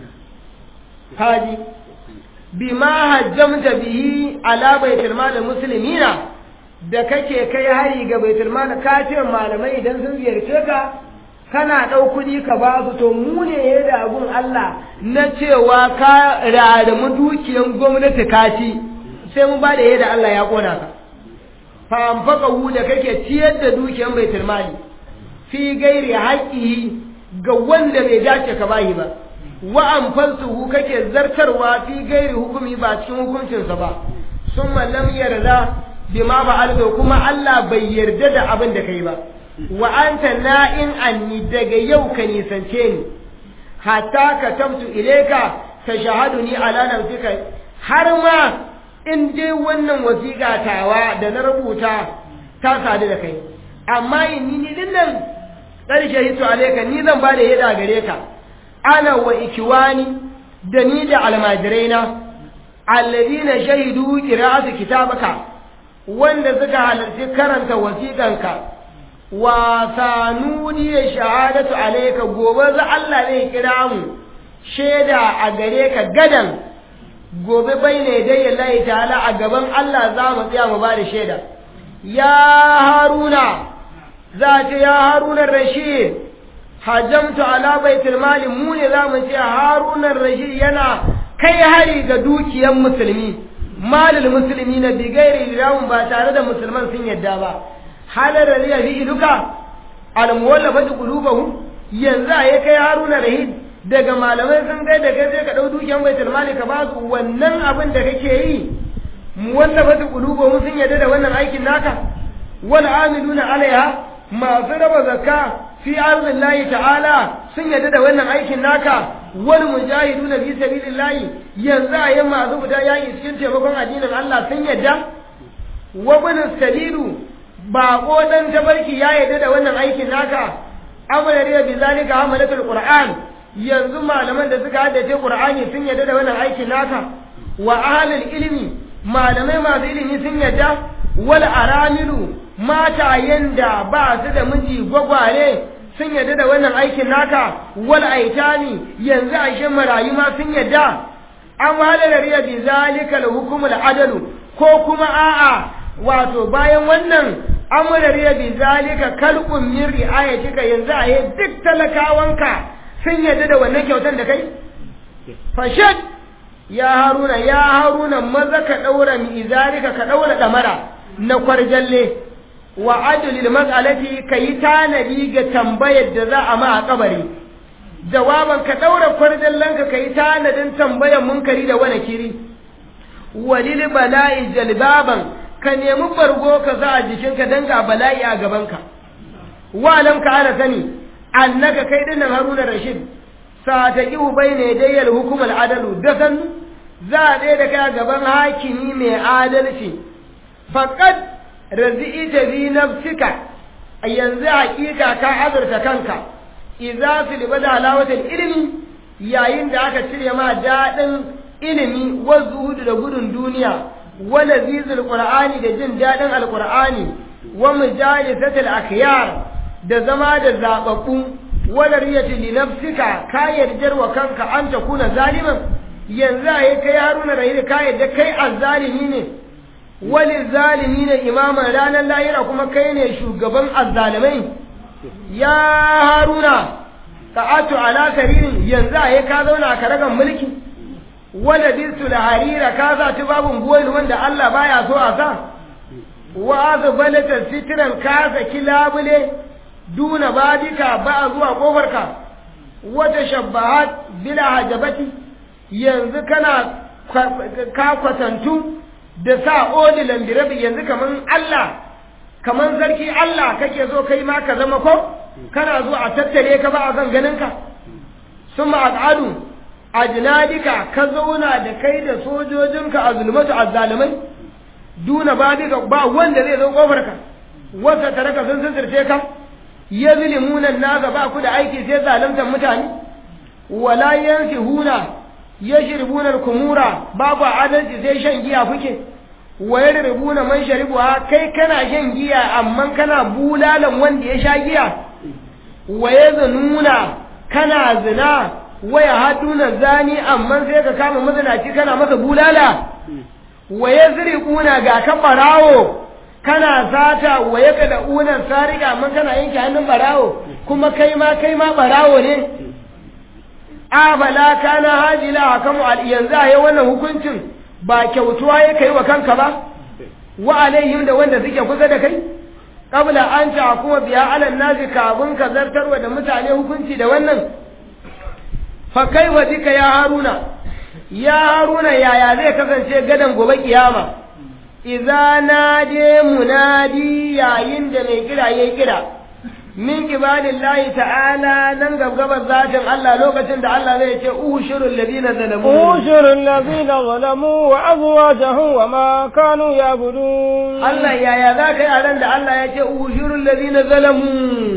B: haji bima hajjamta bihi ala baitul mal muslimina da kake kai hari ga baitul mal ka ce malamai idan sun ziyarce ka kana ɗau kuɗi ka ba su to mu ne ya da abun Allah na cewa ka rarramu dukiyan gwamnati ka ci sai mun ba da yadda Allah ya kona ka fa anfaqahu da kake ciyar da dukiyan baitul mali fi gairi haqqihi ga wanda bai dace ka bayi ba wa anfasuhu kake zartarwa fi gairi hukumi ba cikin hukuncin sa ba summa lam yarda bima fa'alta kuma Allah bai yarda da abin da kai ba wa anta na'in anni daga yau ka nisance ni hatta ka tabtu ilaika ka shahaduni ala nafsika har ma in dai wannan wasiƙa tawa da na rubuta ta sadu da kai amma inni ni din nan ƙarshe hito alaika ni zan ba da yada gare ka ana wa ikiwani da ni da almajiraina alladina shahidu qira'atu kitabaka wanda suka halarci karanta wasiƙanka wa sanuni shahadatu alayka gobe za Allah zai kira mu shaida a gare ka gadan gobe baine dai Allah ta'ala a gaban Allah za mu tsaya mu bada shaida ya haruna za ta ya haruna rashid hajamtu ala baitul mali mu ne za mu ce haruna rashid yana kai hari ga dukiyar musulmi malil musulmi na bigairi rawun ba tare da musulman sun yadda ba halar rariya fi iluka almuwallafa da qulubuhum yanzu a kai haruna rahid daga malamai sun kai da kai sai ka dau dukiyar baitul mali ka ba su wannan abin da kake yi muwallafa da qulubuhum sun yadda da wannan aikin naka wal amiluna alaiha masu raba zakka fi arzillahi ta'ala sun yadda da wannan aikin naka wal mujahiduna fi sabilillahi yanzu a yi masu fita yaƙi cikin taimakon addinin Allah sun yadda wa bin sabilu baƙo dan tabarki ya yadda da wannan aikin naka amana da bi zalika hamalatul qur'an yanzu malaman da suka haddace qur'ani sun yadda da wannan aikin naka wa ahlul ilmi malamai masu ilimi sun yadda wal aramilu matayen da ba su da miji gwagware sun yadda da wannan aikin naka wal aitani yanzu a marayu ma sun yadda an halar riya bi zalika al hukumul adalu ko kuma a'a wato bayan wannan amara riya bi zalika kalqun min riayatika yanzu a duk talakawanka sun yadda da wannan kyautan da kai fashad ya haruna ya haruna maza ka daura mi izalika ka daura damara na kwarjalle wa adlil mas'alati kayi tanadi ga tambayar da za a ma a kabari jawaban ka daura kwarjallan ka kayi tanadin tambayar munkari da wani kiri walil bala'i jalbaban ka nemi bargo ka za a jikinka dan ga bala'i a gabanka wa lam ka ana sani annaka kai dinnan haruna rashid sataqiu bayna yadayil hukum al adalu da san za a da kai a gaban hakimi mai adalci faqad razi'ita bi nafsika yanzu hakika ka azurta kanka idza fil bada halawatul ilmi yayin da aka cire ma dadin ilimi wa zuhudu da gudun duniya wa lazizul qur'ani da jin dadin alqur'ani wa mujalisatul akhyar da zama da zababbu wa riyati li nafsika ka yarjar wa kanka an ta kuna zaliman yanzu ai kai haruna rahil ka yarda kai azzalimi ne wali zalimi ne imaman ranar lahira kuma kai ne shugaban azzalimai ya haruna ta'atu ala karirin yanzu a ka zauna a karagan mulki wala bisu da harira ka za ta babun goyi wanda Allah baya so a sa wa azbalata sitran ka saki labule duna babika ba zuwa kofarka wata shabbahat bila hajabati yanzu kana ka kwatantu da sa odilan birabi yanzu kaman Allah kaman sarki Allah kake zo kai ma ka zama ko kana zo a tattare ka ba a zan ganin ka summa al'adu ajnadika ka zauna da kai da sojojinka a zulmatu azzalimai duna babika ba wanda zai zo kofar ka wata taraka sun sirce ka yazlimuna naga ba ku da aiki sai zaluntar mutane wala yansihuna yashribuna al-kumura babu adalci sai shan giya kuke wayar rubuna man sharibuha kai kana shan giya amma kana bulalan wanda ya sha giya waye zanuna kana zina waya haduna zani amma sai ka kama mazinaci kana masa bulala waye zirikuna ga ka barawo kana sata waye ka da unan sarika amma kana yanke hannun barawo kuma kai ma kai ma barawo ne afala kana hajila hakamu al yanzu a wannan hukuncin ba kyautuwa ya kai wa kanka ba wa alaihim da wanda suke kusa da kai qabla an ta kuma biya alal nazi kafin ka zartarwa da mutane hukunci da wannan fa kai wa dika ya haruna ya haruna yaya zai kasance gadan gobe kiyama idza nade munadi yayin da mai kira yayi kira min ibadillahi ta'ala nan gabgabar zatin Allah lokacin da Allah zai ce ushurul ladina zalamu
A: ushurul ladina zalamu wa azwajuhum wa ma kanu ya'budun
B: Allah yaya za ka yi a ran da Allah ya ce ushurul ladina zalamu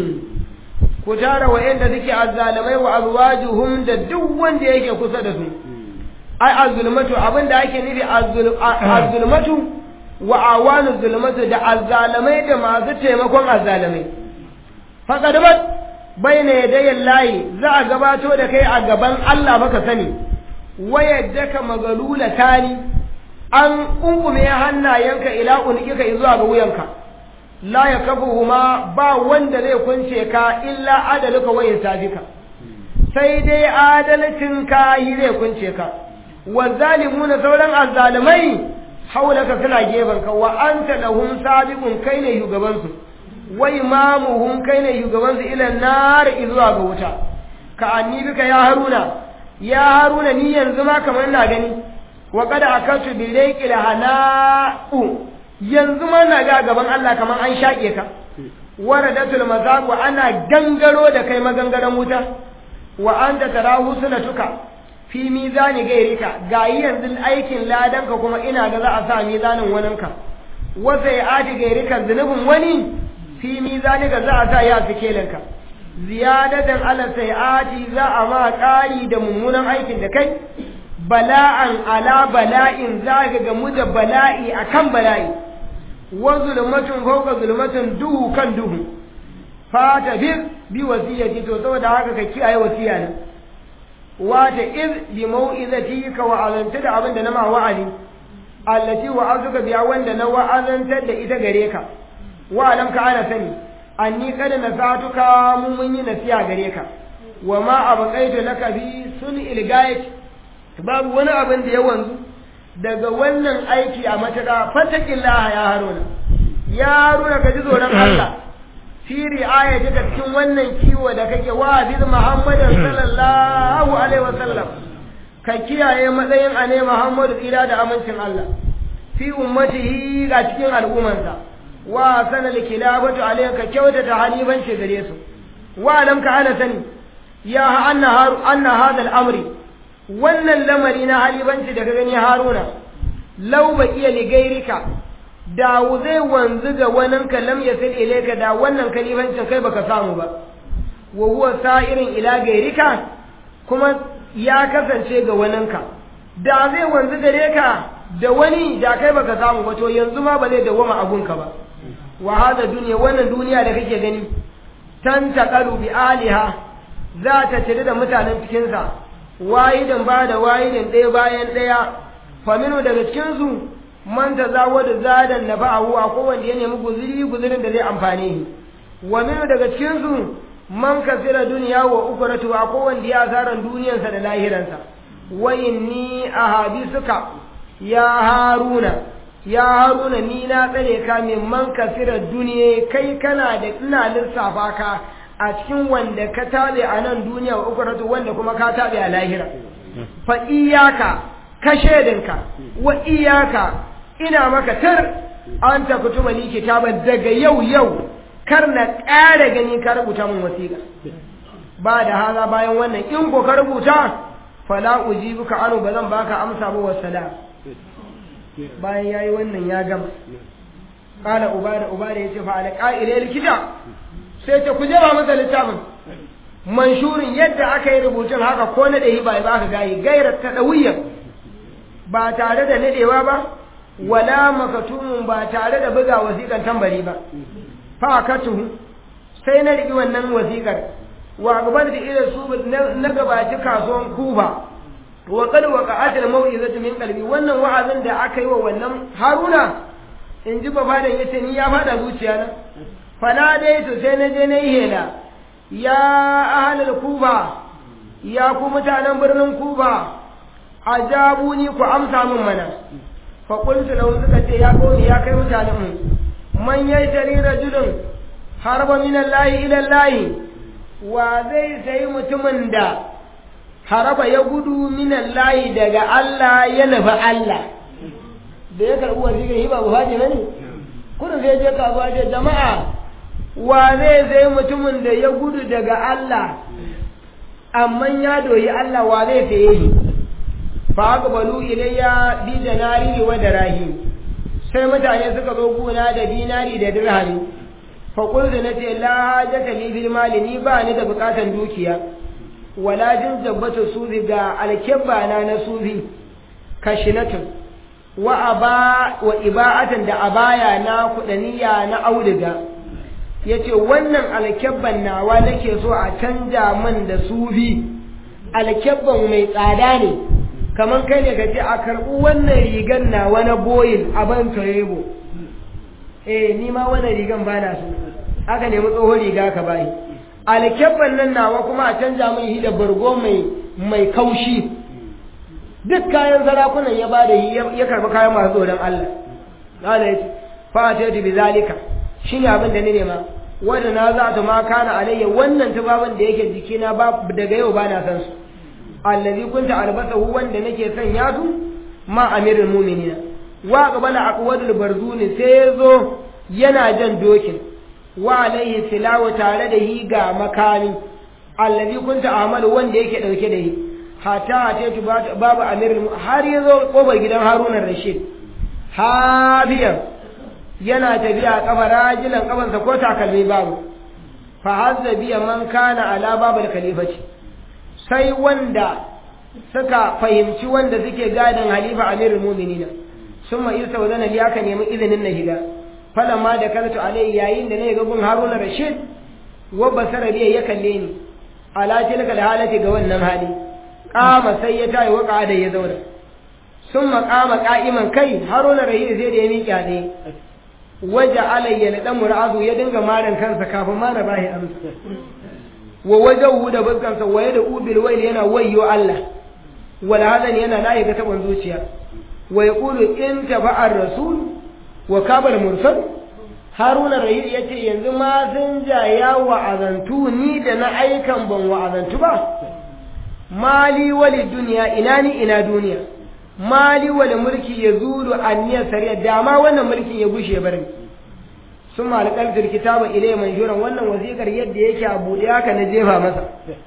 B: ku tara wa'anda suke azzalamai wa azwajuhum da duk wanda yake kusa da su ai azzulmatu abinda ake nufi azzulmatu wa awanu zulmatu da azzalamai da masu taimakon azzalamai faqad bat bayna yadayin layi za a gabato da kai a gaban Allah baka sani wayaddaka magalula tani an kunkume hannayenka ila unikika zuwa ga wuyanka la yakafuhuma ba wanda zai kunce ka illa adaluka wa insafika sai dai adalcin ka yi zai kunce ka wa zalimuna sauran azzalimai haulaka suna gefen ka wa anta lahum sabiqun kai ne shugabansu wa imamuhum kai ne shugabansu ila nar zuwa ga wuta ka anni bika ya haruna ya haruna ni yanzu ma kamar ina gani wa qad akatu bi rayqil hana'u yanzu ma na ga gaban Allah kamar an shaƙe ka waradatul mazaq wa ana gangaro da kai magangaran wuta wa anta tarahu sunatuka fi mizani gairika gayi yanzu aikin ladanka kuma ina ga za a sa mizanin waninka wa sai ati gairika zunubin wani fi mizanika za a sa ya fikelinka ziyadatan ala sai'ati za a ma ƙari da mummunan aikin da kai bala'an ala bala'in za ka gamu da bala'i akan bala'i wa zulmatun fawqa zulmatun duhu kan duhu fata bir bi wasiyati to saboda haka ka kiyaye wasiya ne wata iz bi mau'izatika wa azanta da abin da na ma wa'adi allati wa'azuka biya wanda na wa'azantar da ita gare ka wa alam ka ana sani anni kada nasatuka mun mun yi nasiya gare ka wa ma abqaitu laka bi sun ilgayat babu wani abin da ya wanzu daga wannan aiki a mataka fatakillaha ya haruna ya haruna ka ji tsoron Allah fi ri'ayatika cikin wannan kiwo da kake wa bi Muhammadin sallallahu alaihi wasallam ka kiyaye matsayin ane Muhammadu tsira da amincin Allah fi ummatihi ga cikin al'ummarsa wa sanal kilabatu alayka kyautata halibanci gare su wa lam ka ana sani ya anna haru anna hada al'amri wannan lamari na halibanci da ka gani haruna law ba iya ligairika da zai wanzu ga wannan kalam ya sai ilaika da wannan kalibancin kai baka samu ba wa huwa sa'irin ila gairika kuma ya kasance ga waninka da zai wanzu gare ka da wani da kai baka samu ba to yanzu ma ba zai dawwama abunka ba wa hada duniya wannan duniya da kake gani tan taqalu bi aliha za ta cire da mutanen cikin sa wayidan ba da wayidan ɗaya bayan ɗaya faminu daga cikin su man tazawwada zadan nafa'ahu a kowanne ya nemi guzuri guzurin da zai amfane shi wa minu daga cikin su man kasira duniya wa ukuratu a kowanne ya asaran duniyarsa da lahiransa wa inni ahadisuka ya haruna ya haruna ni na tsare ka min man kasira duniya kai kana da ina lissafa ka a cikin wanda ka tabe a nan duniya wa ukuratu wanda kuma ka tabe a lahira fa iyaka ka shedinka wa iyaka ina maka tar an ta kutuma ni kitaban daga yau yau kar na ƙara gani ka rubuta min wasiƙa ba da haza bayan wannan in ko ka rubuta fala ujibuka anu ba zan baka amsa ba wassalam bayan yayi wannan ya gama qala ubada ubada yace fa ala qa'ila likita sai ta kuje ba masa littafin manshurin yadda aka yi rubutun haka ko na dahi ba ba ka gayi gairar ta dawiya ba tare da nadewa ba wala makatumun ba tare da buga wasiƙan tambari ba fa katuhu sai na riki wannan wasiƙar wa gaban da irin su na gabaci kasuwan kuba wa kad waqa'at al-maw'izatu min qalbi wannan wa'azin da aka yi wa wannan haruna in ji babadan yace ni ya fada zuciya na fana dai to sai na je na yi hela ya ahlul kuba ya ku mutanen birnin kuba ajabuni ku amsa min mana fa qultu lahum suka ce ya qawmi ya kai mutanen mu man yashari rajulun harba min Allah ila Allah wa zai sayi mutumin da haraba ya gudu min Allah daga Allah ya nufi Allah da ya karɓi wasiƙar shi ba buhaji ne kudin sai je kasuwa ce jama'a wa zai sai mutumin da ya gudu daga Allah amma ya doyi Allah wa zai saye shi fa aqbalu ilayya bi danari wa darahim sai mutane suka zo guna da dinari da dirhami fa qultu nace la hajata li bil mali ni ba ni da bukatan dukiya wala jin jabbatu sufi ga alkebba na na sufi kashinatun wa aba wa iba'atan da abaya na kudaniya na auduga yace wannan alkebban nawa nake so a canja min da sufi alkebban mai tsada ne kamar kai ne ka ce a karɓi wannan rigan nawa na boyin a ban torebo eh ni ma wannan rigan ba na so aka nemi tsohon riga ka bayi alkebban nan nawa kuma a canja min shi da bargo mai mai kaushi duk kayan sarakunan ya bada ya karbi kayan masu tsoron Allah Allah ya ce fa ta bi zalika shine abin da ni nema wanda na za ta ma kana alayya wannan tubabin da yake jikina ba daga yau bana san su allazi kunta albasahu wanda nake son ya su ma amirul mu'minina wa qabala aqwadul barzuni sai yazo yana jan dokin wa alaihi silawa tare da hi ga makami allazi kunta amalu wanda yake dauke da hi hata hata babu amirul har yazo kofar gidan Haruna Rashid habiyan yana tafiya kafa rajilan kafansa ko takalmi babu fa hazza biya man kana ala babul khalifati sai wanda suka fahimci wanda suke gadin halifa amirul mu'minina summa isa wa zana aka nemi izinin na shiga falamma da kalatu alai yayin da ne ga gun Haruna Rashid wa basara biya ya kalle ni ala tilka halati ga wannan hali kama sai ya tayi waka da ya zauna summa kama qa'iman kai Haruna Rashid sai da ya miƙa ne waje alayya na dan mur'azu ya dinga maran kansa kafin ma na bahi amsa wa wajahu da buskansa waye da ubil wail yana wayyo Allah wal hadan yana layi ga taban zuciya wa yaqulu in taba'a rasul wa kabal mursal haruna rahil yace yanzu ma sun jaya wa azantu ni da na aikan ban wa azantu ba mali wali duniya ina ni ina duniya mali wali mulki ya zuru anniya sariya dama wannan mulkin ya gushe barin sun malakar kitaba ilai manjuran wannan wasiƙar yadda yake a buɗe haka na jefa masa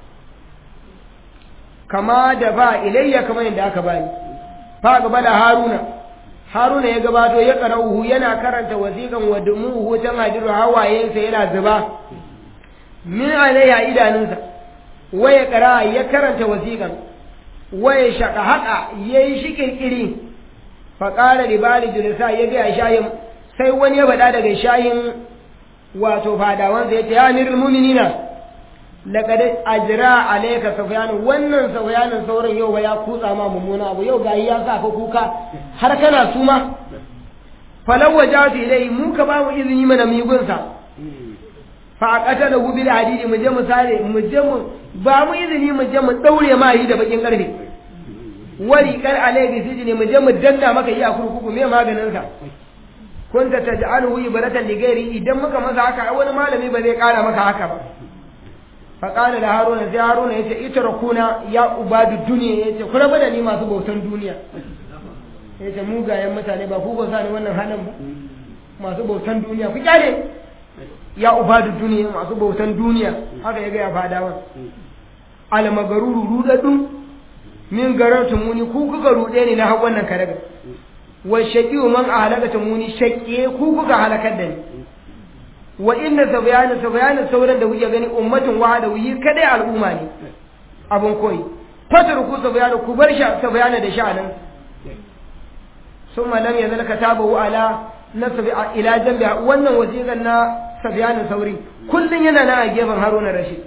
B: kama da ba ilayya kamar yadda aka bani fa gaba da haruna haruna ya gabato ya qara'uhu yana karanta wasiƙan wa dumuhu tan hadiru hawayensa yana zuba min alayya idanunsa waya qara ya karanta wasiƙan waya shaka haka yayi shi kirkiri fa qala li bali julasa ya ga shayin sai wani ya bada daga shayin wato fadawansa yace ya amirul mu'minina laqad ajra alayka sufyan wannan sufyanin sauran yau ba ya kutsa ma mummuna abu yau gayi ya sa ka kuka har kana suma falau wajatu ilai mu ka ba mu izini mana migunsa fa aqatalahu bil hadidi mu je mu sare mu je mu ba mu izini mu je mu daure ma yi da bakin karfe wari kar alai bi sijini mu je mu danna maka yi a kurkuku me maganin sa kunta taj'aluhu ibratan li ghairi idan muka masa haka wani malami ba zai kara maka haka ba fa qala da haruna sai haruna yace itrakuna ya ubadu duniya yace ku rabu da ni masu bautan duniya yace mugayen mutane ba ku ba sa ni wannan halin ba masu bautan duniya ku kyale ya ubadu duniya masu bautan duniya haka ya ga ya fadawa almagaruru rudadun min garatu muni ku kuka rude ni na hawan wannan karaga wa shaqiyu man ahlakata muni shaqiye ku kuka halakar da ni wa inna sabyana sabyana sauran da kuke gani ummatin wahada yi kadai al'umma ne abun koyi fatar ku sabyana ku bar sha sabyana da sha'anin summa lam yazal katabahu ala nasbi ila jambi wannan wasiqan na sabyana sauri kullun yana nan a gefen haruna rashid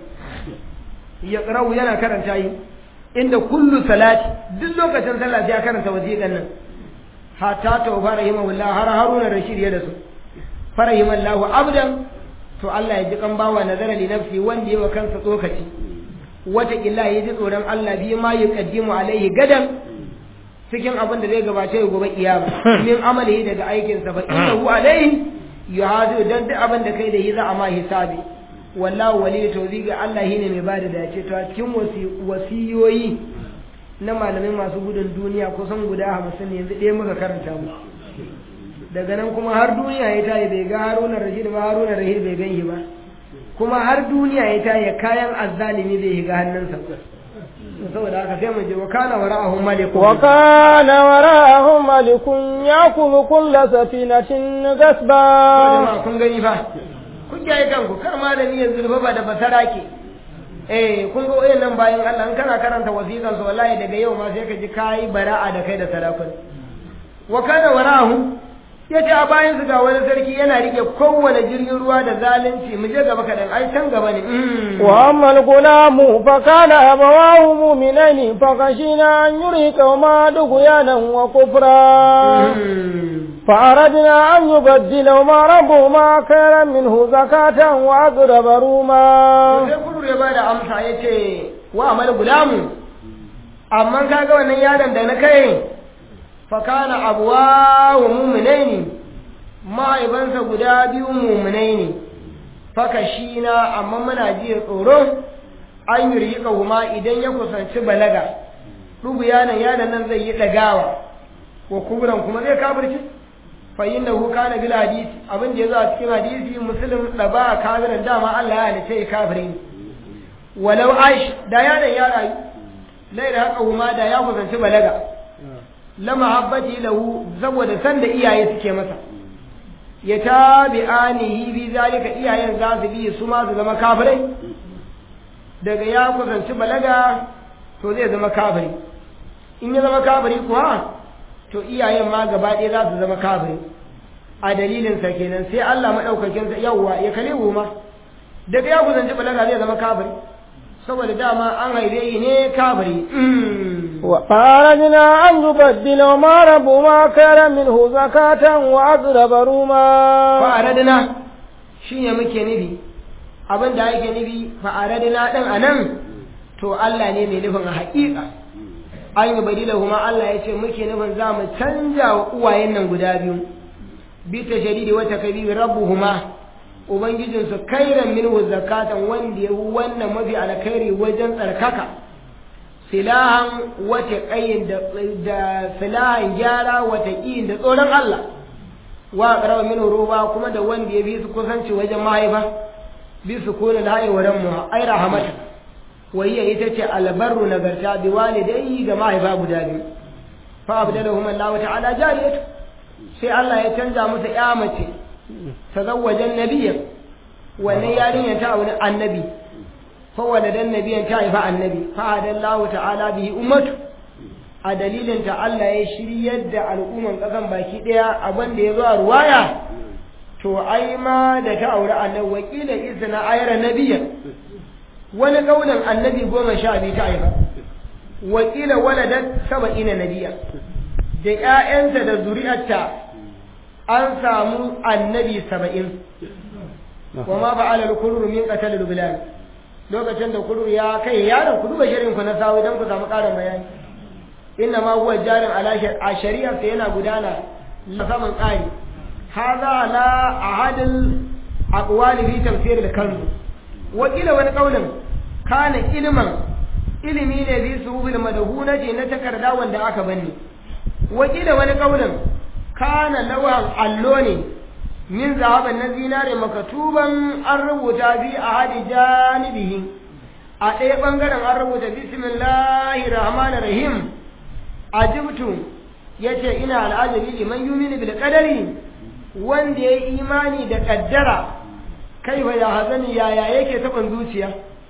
B: ya qara'u yana karanta yi inda kullu salati duk lokacin sallah sai ya karanta wasiqan nan hatta tawfa rahimahullah har haruna rashid ya da su farahimallahu abdan to Allah ya ji kan bawa nazara li nafsi wanda yawa kansa tsokaci wata illa ya ji tsoron Allah bi ma yuqaddimu alaihi gadan cikin abin da zai gabace ya gobe kiyama min amali daga aikin sa fa innahu alaihi yuhadu dan duk abin da kai da yi za a ma hisabi wallahu wali tawziga Allah shine mai bada dace to a cikin wasiyoyi na malamai masu gudun duniya kusan guda hamsin ne yanzu ɗaya muka karanta mu daga nan kuma har duniya ya tayi bai ga haruna rashid ba haruna rashid bai gan shi ba kuma har duniya ya tayi kayan azzalimi bai shiga hannunsa saboda haka sai mu je wa kana wara'ahum malikun
A: wa kana wara'ahum malikun yakubu kull safinatin gasba
B: jama'a kun gani fa kun kiyaye kanku kar malami ya zulfa ba da basara ke eh kun ga wayannan bayan Allah in kana karanta wasiƙan su wallahi daga yau ma sai ka ji kai bara'a da kai da sarakun wa kana wara'ahum yace a bayan su ga wani sarki yana rike kowane jirgin ruwa da zalunci mu je gaba kadan ai can gaba ne
A: wa ammal gulamu fa kana abawahu mu'minaini fa khashina an yurika ma dughyanan wa kufra fa aradna an yubaddilahuma rabbuhuma khayran minhu zakatan wa aqrab ruma
B: sai kudur ya bada amsa yace wa amal gulamu amma kaga wannan yaron da na kai fakana abuwa wa mummunai ne ma'aibansa guda biyu mummunai ne faka shi na amma muna jiya tsoro an yi riƙa kuma idan ya kusanci balaga ɗubu yanan yanan nan zai yi ɗagawa wa kuburan kuma zai kafirci fayin da huka na bil hadisi abin da ya zo a cikin hadisi musulun da ba a kafirin dama Allah ya halice ya kafirin walau aish da yanan ya rayu lai da haka kuma da ya kusanci balaga la mahabbati lahu saboda san da iyaye suke masa ya tabi'anihi bi zalika iyayen za su bi su ma su zama kafirai daga ya kusanci balaga to zai zama kafiri in ya zama kafiri kuwa to iyayen ma gaba ɗaya za su zama kafiri a dalilin sa kenan sai Allah madaukakin sa yawwa ya kale ma daga ya kusanci balaga zai zama kafiri saboda dama an haife yi ne kafiri
A: وأردنا أن يبدل ما ربما كان منه زكاة وأقرب روما
B: فأردنا شيء muke nufi abin da yake nufi fa'aradina ɗin a nan to Allah ne mai nufin a haƙiƙa an yi badila kuma Allah ya ce muke nufin za mu canja wa uwayen nan guda biyu bi ta shadidi wata kabi rabbuhuma ubangijinsu kairan minhu zakatan wanda ya wannan mafi alkhairi wajen tsarkaka silahan wata ƙayin da silahan gyara wata ƙiyin da tsoron Allah wa ƙarfa min ruba kuma da wanda ya bi su kusanci wajen mahaifa bi su kone da haiwaran mu ai rahamatu wayya ita ce albarru nagarta bi walidai ga mahaifa guda biyu fa abdalahum Allah ta'ala jariyatu sai Allah ya canza musu ya mace tazawwajan nabiyyan wannan yarinya ta auri annabi فولد النبي تعرف النبي فهذا الله تعالى به أمته a dalilin ta Allah ya shiryar da al'umman ƙasan baki ɗaya abin da ya zo a ruwaya to ai ma da ta aure annabi wakila izina ayar nabiya wani kaunin annabi goma sha biyu ta haifa wakila waladat saba'ina nabiya da ƴaƴanta da zuri'arta an samu annabi saba'in wa ma fa'ala al-kullu min qatal al-bilal lokacin da kudu ya kai yaron ku duba shirin ku na sawu don ku samu ƙarin bayani inna ma huwa jarin ala a shari'ar sa yana gudana na saman ƙari hadha ala ahadil aqwali fi tafsir al-kalb wa kila wani kaulin kana ilman ilimi ne bi suhul madhunati na takarda wanda aka banni wa kila wani kaulin kana lawan allo ne min zahaban na zinare makatuban an rubuta bi a hadi janibihi a ɗaya ɓangaren an rubuta bismillahi rahman rahim ajibtu ya ce ina al'ajabi liman yumini bil qadari wanda ya yi imani da ƙaddara kai ba ya hazani yaya yake taɓan zuciya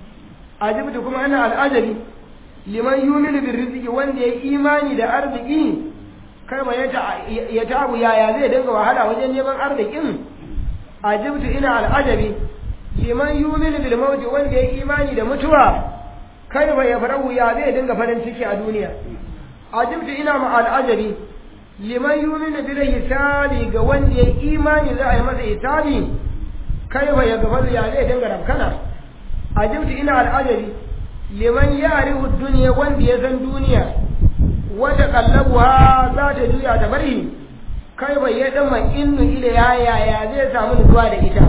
B: ajibtu kuma ina al'ajabi liman yumini bil rizqi wanda ya yi imani da arziki kai ba ya tabu yaya zai dinga wahala wajen neman arzikin ajibtu ina al'ajabi liman yuminu bil mauti wanda ya imani da mutuwa kai ba ya farahu ya zai dinga farin ciki a duniya ajibtu ina ma al'ajabi liman yuminu bil hisabi ga wanda ya imani za a yi masa hisabi kai ba ya gafaru ya zai dinga rafkana ajibtu ina al'ajabi liman ya'rifu dunya wanda ya san duniya wata kallabuwa za ta juya ta bari kai bai ya dama innu ila ya yaya zai samu nutsuwa da ita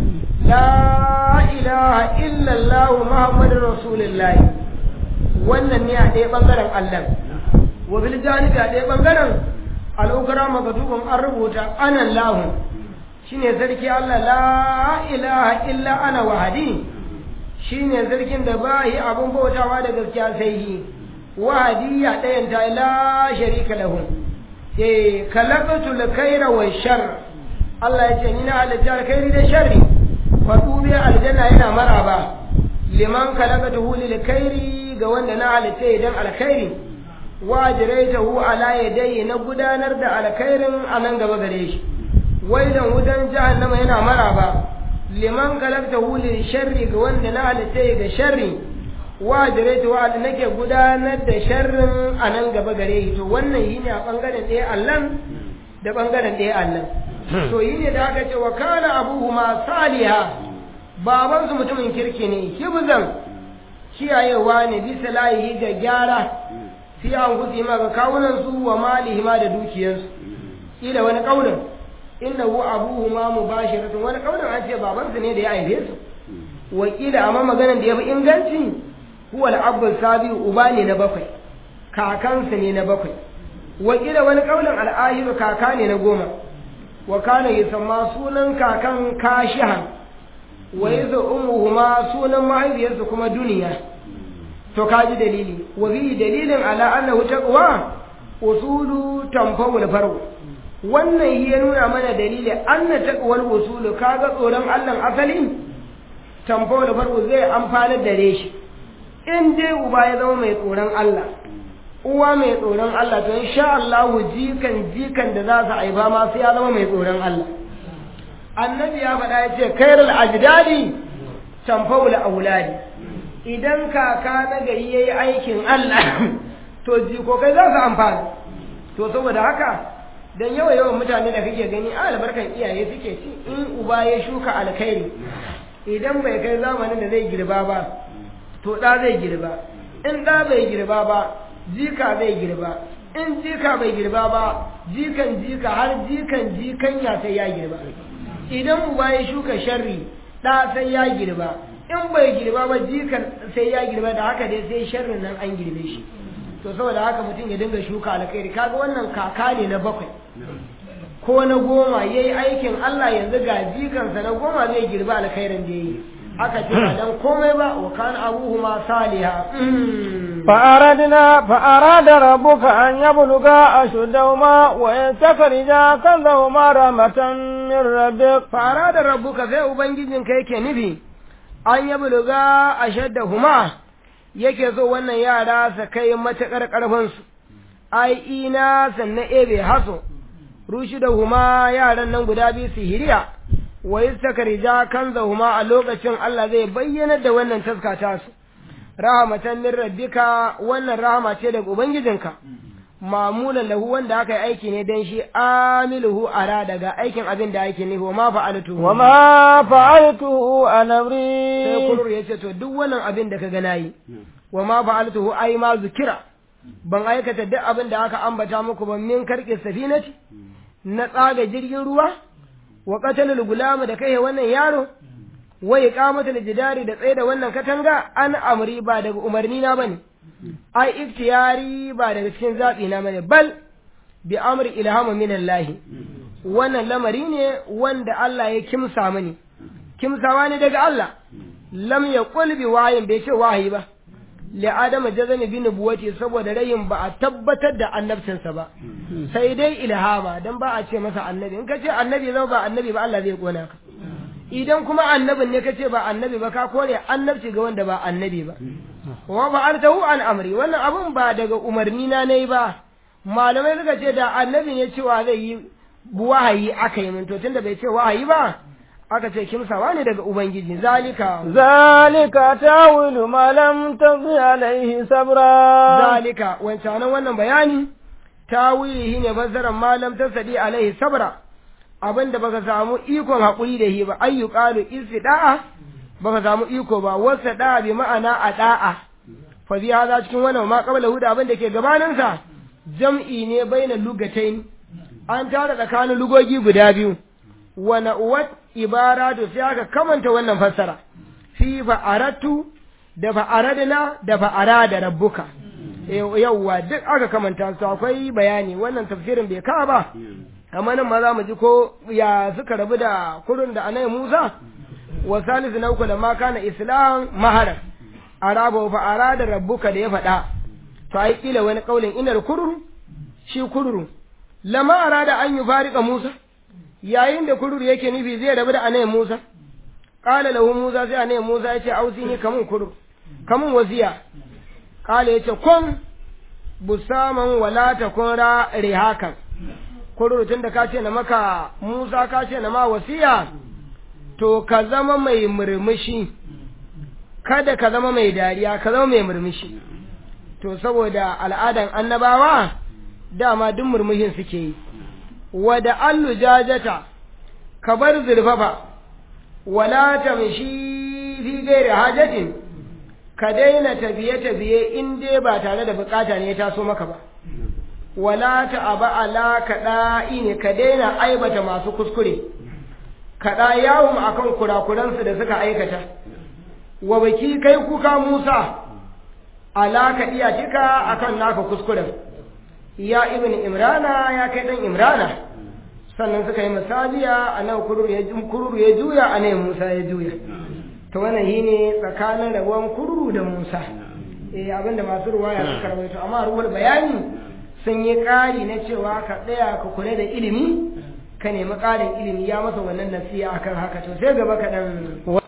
B: la ilaha illallah muhammadur rasulullah wannan ne a ɗaya bangaren Allah wa bil janibi a ɗaya bangaren al'ukura makatubun an rubuta anan lahu shine sarki Allah la ilaha illa ana wahadi shine sarkin da ba yi abun bautawa da gaskiya sai yi wahadi ya ɗayan ta la sharika lahu eh kalaqatu al-khayra wa shar Allah ya ce ni na halitta alkhairi da sharri fadu bi aljanna yana maraba liman kalaqatuhu lil khairi ga wanda na halitta idan alkhairi wa jiraitahu ala yadayhi na gudanar da alkhairin a nan gaba gare shi waidan wutan jahannama yana maraba liman kalaqtahu lil sharri ga wanda na halitta ga sharri wa jiraitahu ala nake gudanar da sharrin a nan gaba gare shi to wannan yi ne a bangaren ɗaya Allah da bangaren ɗaya Allah to yi ne da aka ce wa kana abuhuma saliha babansu mutumin kirki ne hibzan kiyayewa ne bisa layi ga gyara fi an kusi ma ga kawunan su wa malihi ma da dukiyarsu ila wani kaunin inda hu abuhu ma mubashiratun wani kaunin an ce babansu ne da ya aihe su wakila amma maganar da ya fi inganci huwa al sabi uba ne na bakwai kakansa ne na bakwai wakila wani kaunin al'ahiru kaka ne na goma wa kana yusamma sunan kakan kashihan wa yazu ummuhuma sunan mahaifiyarsu kuma duniya to kaji dalili wa bi dalilin ala annahu taqwa usulu tanfawul farq wannan ya nuna mana dalili anna taqwal usulu kaga tsoron Allah asali tanfawul farq zai amfana da shi in dai uba ya zama mai tsoron Allah uwa mai tsoron Allah to insha Allah jikan jikan da za su haifa ma sai ya zama mai tsoron Allah annabi ya faɗa ya ce kairul ajdadi tanfawul auladi idan kaka na gari yayi aikin Allah to jikokai za su amfana to saboda haka dan yawa yawan mutane da kake gani a albarkan iyaye suke ci in uba ya shuka alkhairi idan bai kai zamanin da zai girba ba to ɗa zai girba in ɗa bai girba ba jika zai girba in jika bai girba ba jikan jika har jikan jikan ya sai ya girba idan uba ya shuka sharri ɗa sai ya girba in bai girba ba jikan sai ya girba da haka dai sai sharrin nan an girbe shi to saboda haka mutum ya dinga shuka alkhairi kaga wannan kaka ne na bakwai ko na goma yayi aikin Allah yanzu ga jikansa na goma zai girba alkhairin da yayi aka ce ba dan komai ba wa kana abuhuma saliha
A: فأردنا فأراد ربك أن يبلغا أشدهما ويستخرجا كنزهما رحمة من ربك
B: فأراد ربك في أبنجين كيك نبي أن يبلغا أشدهما yake so wannan yara su kai matuƙar ƙarfinsu ai ina sannan ebe haso rushi da huma yaran nan guda biyu su hiriya wa yastakrija kanzahuma a lokacin Allah zai bayyana da wannan taska ta su rahmatan min rabbika wannan rahama ce daga ubangijinka mamulan lahu wanda aka yi aiki ne dan shi amiluhu ara daga aikin abin da yake nufi wa ma fa'altu
A: wa ma fa'altuhu an amri
B: sai kurur yace to duk wannan abin da ka ga nayi wa ma fa'altuhu ai ma zukira ban aikata duk abin da aka ambata muku ban min karke safinati na tsaga jirgin ruwa wa qatalul gulama da kai wannan yaro wa iqamatul jidari da tsaye da wannan katanga an amri ba daga umarni na bane ai iftiyari ba daga cikin zabi na bane bal bi amri ilhamu min Allah wannan lamari ne wanda Allah ya kimsa mani kimsawa ne daga Allah lam yaqul bi wayin bai ce wahayi ba li adama jazami bi nubuwati saboda rayin ba a tabbatar da annabcinsa ba sai dai ilhama dan ba a ce masa annabi in ka ce annabi zama ba annabi ba Allah zai kona ka idan kuma annabin ne ka ce ba annabi ba ka kore annabci ga wanda ba annabi ba wa fa'altahu an amri wannan abun ba daga umarni na nayi ba malamai suka ce da annabi ne cewa zai yi wahayi aka yi min to tunda bai ce wahayi ba aka ce kimsawa ne daga ubangiji zalika
A: zalika tawilu ma lam taqi alaihi sabra
B: zalika wancan wannan bayani tawili ne fassarar malam tasadi alaihi sabra abinda baka samu ikon hakuri da shi ba ayyuqalu istida'a baka samu iko ba wasa da bi ma'ana a da'a fa bi hada cikin wannan ma qabla huda abin da ke gabanin sa jam'i ne baina lugatain an tara tsakanin lugogi guda biyu wa na'uwat ibaratu sai aka kamanta wannan fassara fi fa'aratu da fa'aradna da fa'arada rabbuka yauwa duk aka kamanta su akwai bayani wannan tafsirin bai kawo ba amma nan ma za mu ji ko ya suka rabu da kurun da anai Musa wa salisu na uku da ma kana islam maharan araba fa arada rabbuka da ya faɗa to ai kila wani kaulin inar kururu shi kururu lama arada an yi farika Musa yayin da kururu yake nufi zai rabu da anai Musa qala lahu Musa sai anai Musa ya ce ausini kamun kururu kamun wasiya qala yace kun busaman wala takun ra rihakan kururu tunda ka ce na maka Musa ka ce na ma wasiya to ka zama mai murmushi kada ka zama mai dariya ka zama mai murmushi to saboda al'adan annabawa dama duk murmushin suke yi wada allu jajata ka bar zurfafa wala tamshi fi gairi hajatin ka daina tafiye-tafiye in dai ba tare da bukata ne ya taso maka ba wala ta'aba ala kaɗa'i ne ka daina aibata masu kuskure kaɗa yawon akan kurakuransu da suka aikata wa baki kai kuka Musa alaka iya cika akan naka kuskuren ya ibn imrana ya kai dan imrana sannan suka yi misaliya a nan kururu ya kururu ya juya a nan Musa ya juya to wannan shine tsakanin rabuwan kururu da Musa eh abinda masu ruwaya suka rawaito amma ruwar bayani sun yi ƙari na cewa ka tsaya ka kula da ilimi ka nemi ƙarin ilimi ya masa wannan nasiya akan haka to sai gaba kaɗan